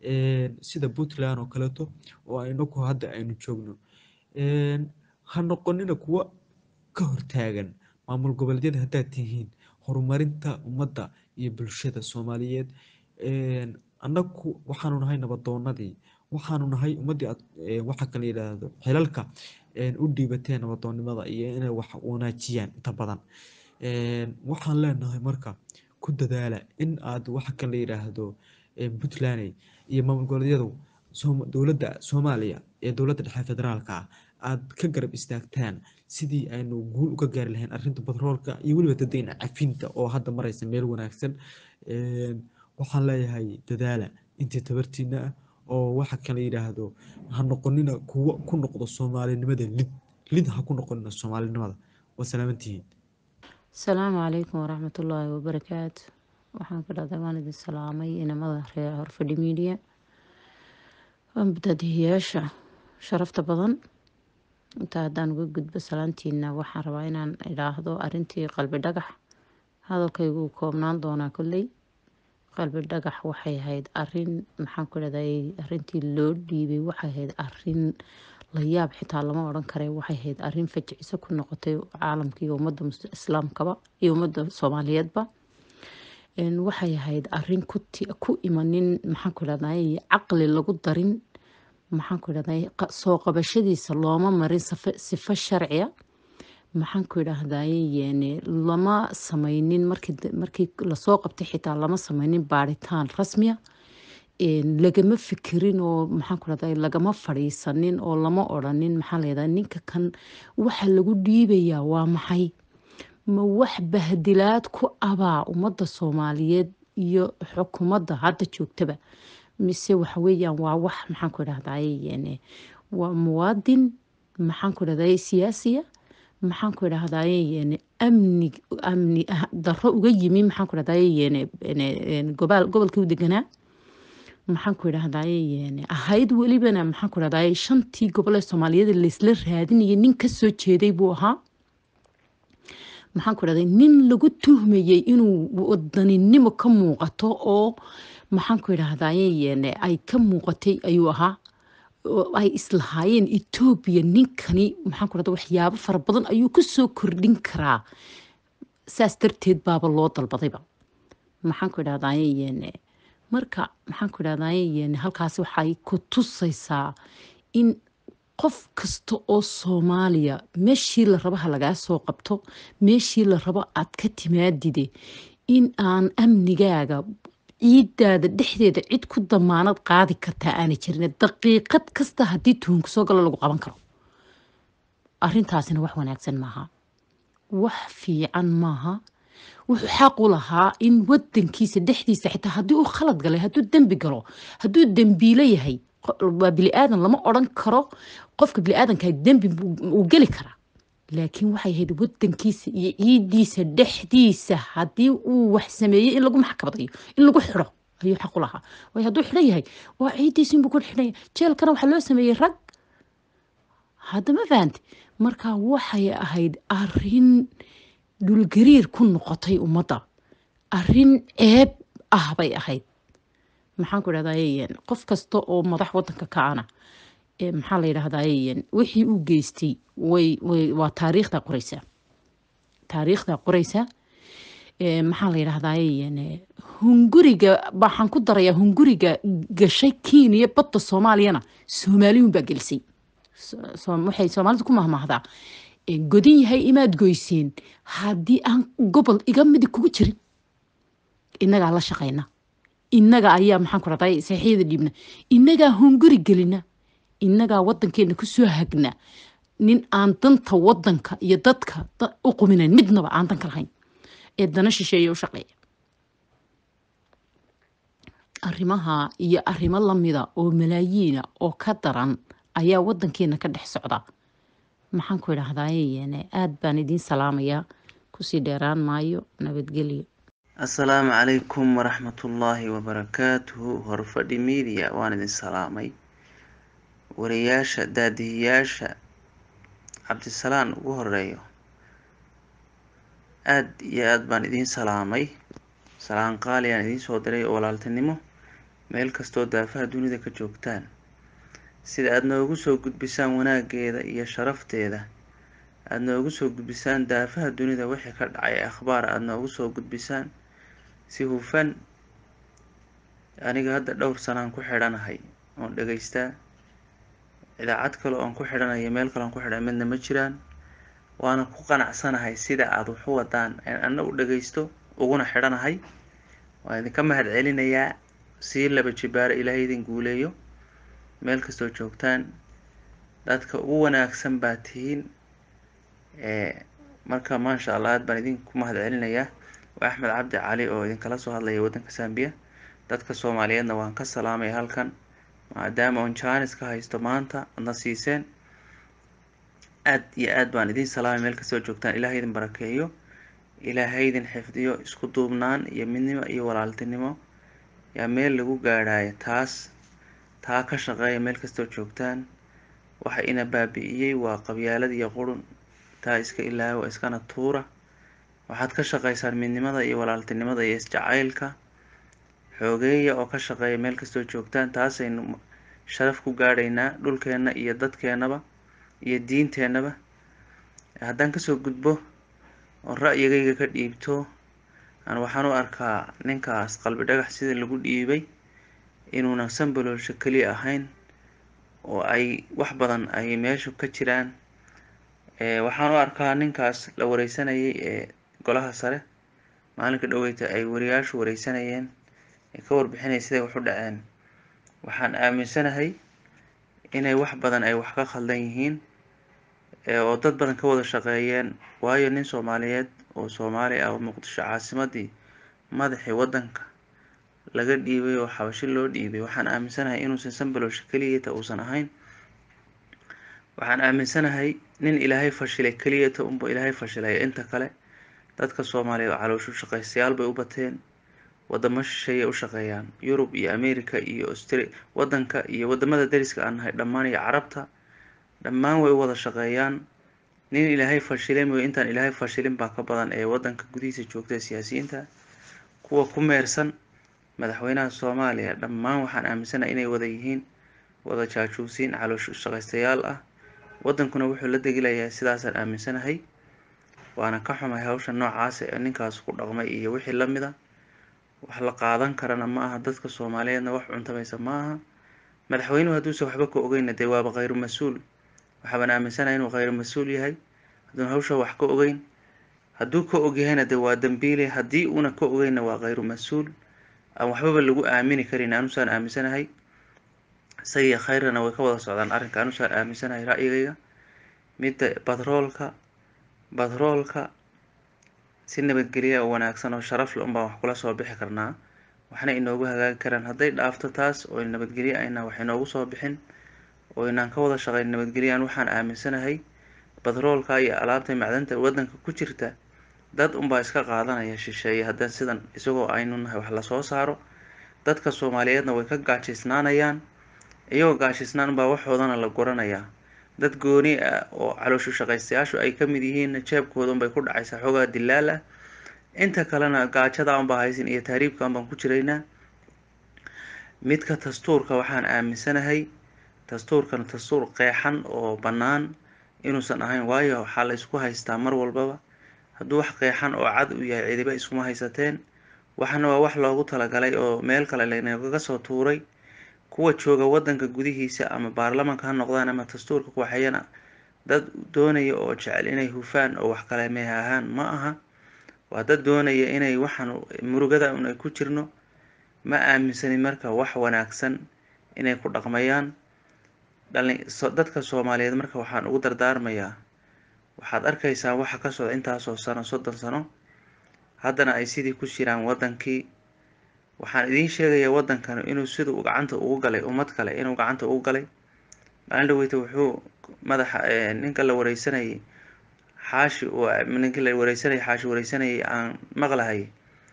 Speaker 6: sida puntland oo kaleeto oo inaku hadda aynu joogno ha noqonina kuwa ka hortaagan maamul goboleedyada haddaad tihiin horumarinta ummadda iyo bulshada soomaaliyeed annagu waxaanu nahay nabadoonadii waxaanu nahay ummaddii aad waxa kala yidhaahdo xilalka u dhiibateen nabadoonnimada iyo inay wax wanaajiyaan inta badan waxaan leenahay marka ku dadaala in aad waxa kala yidhaahdo puntland iyo maamul goboleedyadu dowladda soomaaliya ee dowladda dhexe federaalka ah aad ka garab istaagtaan sidii aynu guul uga gaari lahayn arrinta batroolka iyo weliba dadayna cafinta oo hadda maraysa meel wanaagsan waxaan leeyahay dadaala intii tabartiina ah oo waxa kala yidhaahdo ha noqonina kuwo ku noqdo soomaalinimada lid lid ha ku noqonina soomaalinimada waa salaamantihiin
Speaker 7: asalaamu calaykum waraxmatullaahi wabarakaatu waxaan ka dhahday waan idin salaamay inamada reer horfadhi miidiya badadiyayaasha sharafta badan intaa haddaan uga gudbo salaantiina waxaan rabaa inaan idhaahdo arintii qalbi dhagax hadalkaygu uu koobnaan doonaa kolley qalbi dhagax waxay ahayd arin maxaan ku dhahday arintii loo dhiibay waxay ahayd arin la yaab xitaa lama odhan kare waxay ahayd arin fajiciso ku noqotay caalamka iyo ummadda islaamkaba iyo ummadda soomaaliyeedba waxay ahayd arin ku imanin maxaan ku dhahday caqli lagu darin maxaan ku idhahday soo qabashadiisa looma marin sifo sharciya maxaan ku idhaahdaye lama sameynin markii lasoo qabtay xitaa lama sameynin baaritaan rasmiya lagama fikirin oo maxaan ku idhahday lagama fadhiisanin oo lama odhanin maxaa layidhahda ninka kan waxa lagu dhiibayaa waa maxay ma wax bahdilaad ku abaa ummadda soomaaliyeed iyo xukuumadda hadda joogtaba mise waxa weeyaan waa wax maxaan ku idhahdaye waa muwaadin maxaan ku idhahdaye siyaasiya maxaan ku idhahdaye amni amni darro uga yimi maxaan ku idhahdaye gobol gobolkii u deganaa maxaan ku idhahdaye ahayd welibana maxaan ku idhahdaye shantii gobol ee soomaaliyeed laysla raadinayay nin ka soo jeeday buu ahaa maxaan ku idhahday nin lagu tuhmayey inuu wadaninimo ka muuqato oo maxaan ku idhahdaye ay ka muuqatay ayuu ahaa oo ay islahaayeen etoobiya ninkani maxaan ku idhahda waxyaabo fara badan ayuu ku soo kordhin karaa saas darteed baaba loo dalbadayba maxaan ku idhahdaye marka maxaan ku idhahdaye halkaas waxay ku tusaysaa in qof kasta oo soomaaliya meeshii la rabo ha lagaa soo qabto meeshii la rabo aad ka timaadide in aan amnigaaga ciidaada dhexdeeda cid ku damaanad qaadi kartaa aanay jirin daqiiqad kasta haddii tuhunka soo galo lagu qaban karo arrintaasina wax wanaagsan maaha wax fiican maaha wuxuu xaq u lahaa in wadankiisa dhexdiisa xitaa haddii uu khalad galay hadduu dembi galo hadduu dembiilo yahay waa bili-aadan lama odran karo qofka bili-aadanka dembi uu geli karaa laakiin waxay ahayd wadankiisa iyo ciidiisa dhexdiisa haddii uu wax sameeyey in lagu maxkamadayo in lagu xidho ayuu xaq u lahaa waayo hadduu xidhan yahay waa ciidiisa inbuu ku xidhan yahay jeelkana waxaa loo sameeyey rag hadda ma fahante marka waxay ahayd arin dhulgariir ku noqotay ummadda arin ceeb ah bay ahayd maxaan ku idhahdaye qof kasta oo madax wadanka ka ana maxaa la yidhahdaye wixii uu geystay way way waa taariikhda qoreysa taariikhda qoreysa maxaa la yidhahdaye hunguriga waxaan ku darayaa hunguriga gashay kenya badda soomaaliyana soomaaliyun baa gelisay waxay soomaalidu ku mahmaahdaa godin yahay imaad goyseen haddii aan gobol iga midi kugu jirin innagaa la shaqayna innaga ayaa maxaan ku raday saxiixyada dhiibna innagaa hunguri gelina innagaa wadankeena kusoo hagna nin aan danta wadanka iyo dadka u quminayn midnaba aan danka lahayn ee dana shisheeya u shaqeeya arrimaha iyo arrimo lamida oo malaayiina oo ka daran ayaa wadankeena ka dhex socda maxaan ku idhaahdaye aad baan idiin salaamayaa kusii dheeraan maayo nabadgelyo
Speaker 8: assalaamu calaykum waraxmatullaahi wabarakaatuhu horfadhi media waan idin salaamay wariyaasha daadihiyaasha cabdisalaan ugu horeeyo aad iyo aad baan idiin salaamay salaan qaali aan idiin soo diray oo walaaltinimo meel kastoo daafaha dunida ka joogtaan sida aada noogu soo gudbisaan wanaageeda iyo sharafteeda aada noogu soo gudbisaan daafaha dunida wixii ka dhacay akhbaar aada noogu soo gudbisaan si hufan aniga hadda dhowr sanaan ku xidhanahay oon dhegaystaa idaacad kale oon ku xidhanayo meel kale oon ku xidhan midna ma jiraan waana ku qanacsanahay sida aada waxu wadaan anna u dhagaysto uguna xidhanahay waan idinka mahad celinayaa sii laba jibaaro ilaahay idin guuleeyo meel kastoo joogtaan dadka ugu wanaagsan baa tihiin marka maasha allah aad baan idinku mahad celinayaa waa axmed cabdi cali oo idinkala soo hadlaya waddanka sambiya dadka soomaaliyeedna waan ka salaamaya halkan maadaama oon jaanis ka haysto maanta adna siiseen aad iyo aad baan idiin salaamay meel kastoo joogtaan ilaahay idin barakeeyo ilaahay idin xifdiyo isku duubnaan iyo midnimo iyo walaaltinimo yaa meel lagu gaadhaayo taas taa ka shaqeeya meel kastoo joogtaan waxa ina baabi'iyey waa qabyaalad iyo qurun taa iska ilaawa iskana tuura waxaad ka shaqaysaan midnimada iyo walaaltinimada iyo isjacaylka xoogeeya oo ka shaqeeya meel kastoo joogtaan taasaynu sharaf ku gaadhaynaa dhulkeenna iyo dadkeennaba iyo diinteennaba haddaan kasoo gudbo oo ra'yigayga ka dhiibto aan waxaan u arkaa ninkaas qalbi dhagax sida lagu dhiibay inuuna sambaloolsho keliya ahayn oo ay wax badan ay meesha ka jiraan waxaan u arkaa ninkaas la wareysanayay ee golaha sare maalinka dhoweyta ay wariyaashu wareysanayeen ee ka warbixinaya siday wax u dhaceen waxaan aaminsanahay inay wax badan ay wax ka khaldan yihiin oo dad badan ka wada shaqeeyeen waayo nin soomaaliyeed oo soomaali ah oo muqdisho caasimadii madaxii waddanka laga dhiibay oo xabashi loo dhiibay waxaan aaminsanahay inuusan sambaloosha keliyata uusan ahayn waxaan aaminsanahay nin ilaahay fashilay keliyata unba ilaahay fashilaya inta kale dadka soomaaliya oo calooshu shaqaystayaal bay u bateen wadamo shisheeye u shaqeeyaan yurub iyo america iyo austria wadanka iyo wadamada dariska aan nahay dhammaan iyo carabta dhammaan way u wada shaqeeyaan nin ilaahay fashilay mooye intaan ilaahay fashilin baa ka badan ee wadanka gudihiisa joogta siyaasiyiinta kuwa ku meersan madaxweynaha soomaaliya dhammaan waxaan aaminsanahay inay wada yihiin wada jaajuusiin caloosh shaqaystayaal ah wadankuna wuxuu la degilayaa sidaasaan aaminsanahay waana ka xumay hawsha noocaas ee ninkaas ku dhaqmay iyo wixii lamid a wax la qaadan karana ma aha dadka soomaaliyeedna wax cuntamaysa ma aha madaxweynuhu hadduusan waxba ka ogeyna dee waaba khayru mas-uul waxaabaan aaminsanahay inuu khayru mas-uul yahay hadduuna hawsha wax ka ogeyn hadduu ka ogyahayna dee waa dambiile haddii uuna ka ogeyna waa khayru mas-uul aan waxbaba lagu aamini karin anusaan aaminsanahay isagiyo khayrana way ka wada socdaan arrinka anusaan aaminsanahay ra'yigayga midda batroolka batroolka si nabadgelya oo wanaagsan oo sharaf le unbaan wax kula soo bixi karnaa waxna inoogu hagaagi karaan hadday dhaafto taas oo nabadgelye ayna wax inoogu soo bixin oo inaan ka wada shaqeyn nabadgelyan waxaan aaminsanahay batroolka iyo alaabta macdanta wadanka ku jirta dad unbaa iska qaadanaya shisheeye haddaan sidan isagoo aynu nahay wax lasoo saaro dadka soomaaliyeedna way ka gaajaysnaanayaan iyagoo gaajaysnaan unbaa waxoodana la guranayaa dad gooni ah oo calooshu shaqaystayaashu ay ka mid yihiin jeebkooda unbay ku dhacaysaa xoogaa dilaal ah inta kalena gaajada unbaa haysin iyo tahriibka unbaan ku jiraynaa midka dastuurka waxaan aaminsanahay dastuurkan dastuur qeexan oo bannaan inuusan ahayn waayo waxaa la isku haystaa mar walbaba hadduu wax qeexan oo cad u yahay cidiba iskuma haysateen waxna waa wax loogu talagalay oo meel kale laynagaga soo tuuray kuwa jooga wadanka gudihiisa ama baarlamanka ha noqdaan ama dastuurka kuwaxayana dad doonaya oo jecel inay hufaan oo wax kale meehahaan ma aha waa dad doonaya inay waxaan murugada un ay ku jirno ma aaminsanin marka wax wanaagsan inay ku dhaqmayaan dhalin dadka soomaaliyeed marka waxaan ugu dardaarmayaa waxaad arkaysaa waxa ka socda intaasoo sano soddon sano haddana ay sidii ku jiraan wadankii waxaan idiin sheegayaa wadankan inuu siduu gacanta ugu galay ummad kale inuu gacanta ugu galay maalin dhaweyta wuxuu madaxa ninka la wareysanayay xaashi ninkii la wareysanayay xaashi wareysanayay aan maqlahay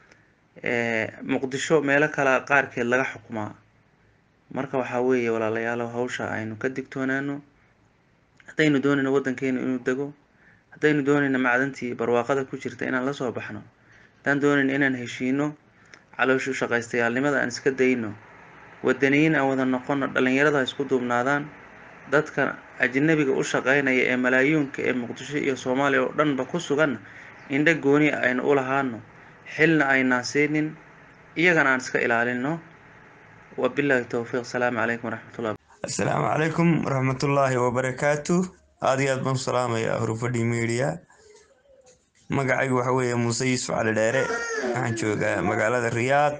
Speaker 8: muqdisho meelo kale qaarkeed laga xukumaa marka waxaa weeye walaalayaalow hawsha aynu ka digtoonaano haddaynu doonayno wadankeenu inuu dego haddaynu doonayno macdantii barwaaqada ku jirta inaan lasoo baxno haddaan doonayno inaan heshiino calooshu shaqaystayaalnimada aan iska dayno wadaniyiin aan wada noqono dhalinyarada ha isku duubnaadaan dadka ajnabiga u shaqeynaya ee malaayuunka ee muqdisho iyo soomaaliya oo dhanba ku sugan indho gooni aynu u lahaano xilna aynaan siinin iyagana aan iska ilaalino wabillahi towfiiq asalaamu calaykum waraxmatullah
Speaker 9: asalaamu calaykum waraxmatullaahi wabarakaatu aad iyo aad baan u salaamayaa hurufadhi media magacaygu waxa weeye muuse yuusuf cali dheere waxaan joogaa magaalada riyaad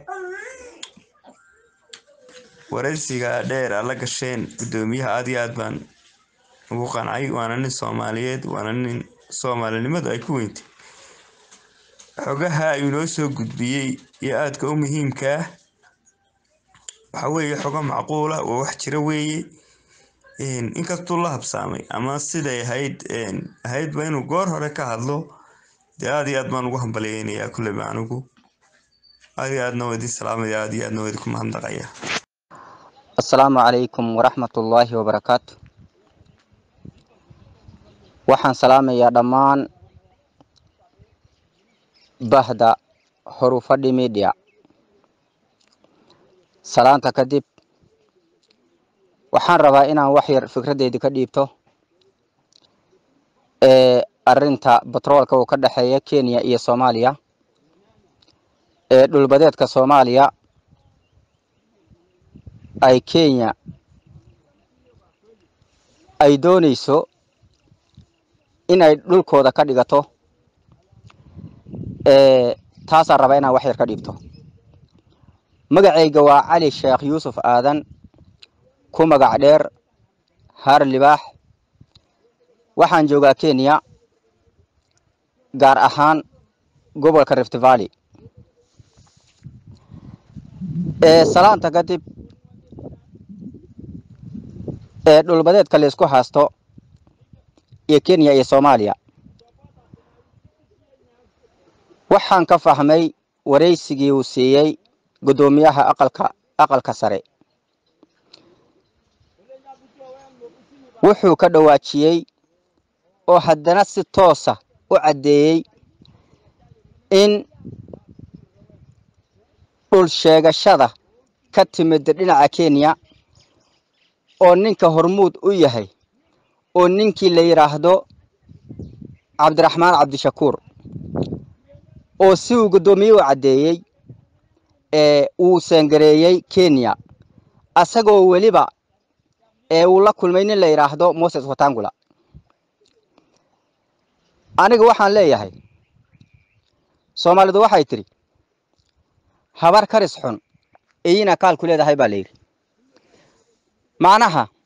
Speaker 9: waraysiga dheer aad la gasheen guddoomiyaha aad iyo aad baan ugu qancay waana nin soomaaliyeed waana nin soomaalinimadu ay ku weyntay xogaha ayuu noo soo gudbiyey iyo aadka u muhiimkaa waxa weeye xogo macquula oo wax jira weeye inkastuu la habsaamay ama siday ahayd ahaydba inuu goor hore ka hadlo dee aad iyo aad baan ugu hambalyeynayaa kulleyba anigu aad iyo aadna waa idin salaamaya aad iyo aadna waa idinku mahadnaqaya
Speaker 10: asalaamu calaykum waraxmatullaahi wabarakaatu waxaan salaamayaa dhammaan bahda horufadhi media salaanta kadib waxaan rabaa inaan wax yar fikradeyda ka dhiibto ee arinta batroolka uu ka dhexeeya kenya iyo soomaaliya ee dhulbadeedka soomaaliya ay kenya ay dooneyso in ay dhulkooda ka dhigato ee taasaan rabaa inaan wax yar ka dhiibto magacayga waa cali sheekh yuusuf aadan ku magac dheer haar libaax waxaan joogaa kenya gaar ahaan gobolka rift valley ee salaanta kadib ee dhulbadeedka laysku haasto iyo kenya iyo soomaaliya waxaan ka fahmay waraysigii uu siiyey guddoomiyaha aqalka aqalka sare wuxuu ka dhawaajiyey oo haddana si toosa u caddeeyey in dhul sheegashada ka timid dhinaca kenya oo ninka hormuud u yahay oo ninkii la yidhaahdo cabdiraxmaan cabdishakuur oo si uu guddoomiye u caddeeyey ee uu seengareeyey kenya asagoo weliba ee uu la kulmay nin la yidhaahdo moses watangula aniga waxaan leeyahay soomaalidu waxay tidhi habar karis xun iyina kaalku leedahay baa layidhi macnaha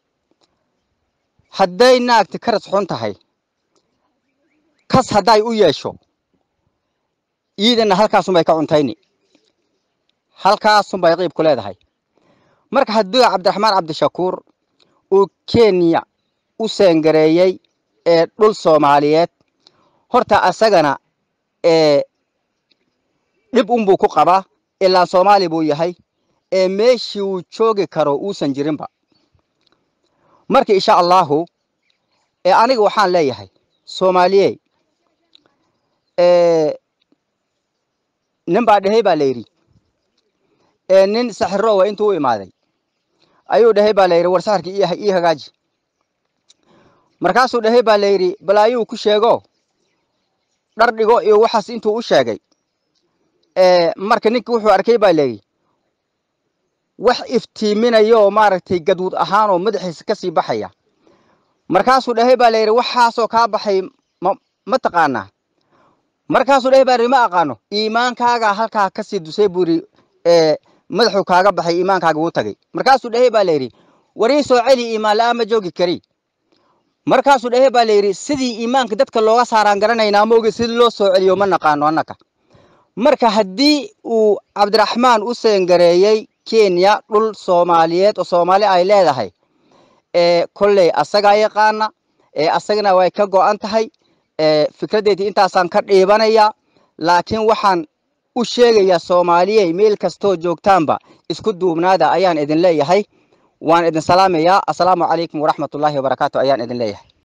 Speaker 10: hadday naagti karis xun tahay kas hadday u yeesho iidana halkaasunbay ka cuntayni halkaasunbay qiibku leedahay marka haddii cabdiraxmaan cabdishakuur uu kenya u seengareeyey ee dhul soomaaliyeed horta asagana ee dhib unbuu ku qabaa ilaa soomaali buu yahay ee meeshii uu joogi karo uusan jirinba marka insha allahu ee aniga waxaan leeyahay soomaaliyey ee nin baa dhehay baa layidhi ee nin saxiroowa intuu u imaaday ayuu dhehay baa layidhi war saxirka ii hagaaji markaasuu dhehay baa layidhi balaayuu ku sheego dhar dhigo iyo waxaas intuu u sheegay ee marka ninki wuxuu arkay baa layidhi wax iftiiminaya oo maaragtay gaduud ahaan oo madaxiisa ka sii baxaya markaasuu dhehay baa layidhi waxaasoo kaa baxay ma ma taqaanaa markaasuu dhehay baa layidhi ma aqaano iimaankaaga halkaa ka sii dusay buu yidhi ee madaxuu kaaga baxay iimaankaaga wuu tagay markaasuu dhehay baa layidhi warii soo celi iimaan la'aan ma joogi kari markaasuu dhehay baa layidhi sidii iimaanka dadka looga saaraan garanaynaa maogi sidii loo soo celiyo ma naqaano annaka marka haddii uu cabdiraxmaan u seengareeyey kenya dhul soomaaliyeed oo soomaali ay leedahay ee kolley asagaa yaqaana ee asagana way ka go'an tahay ee fikraddeedii intaasaan ka dhiibanayaa laakiin waxaan u sheegayaa soomaaliyey meel kastoo joogtaanba isku duubnaada ayaan idin leeyahay waan idin salaamayaa assalaamu calaykum waraxmatullaahi wabarakaatu ayaan idin leeyahay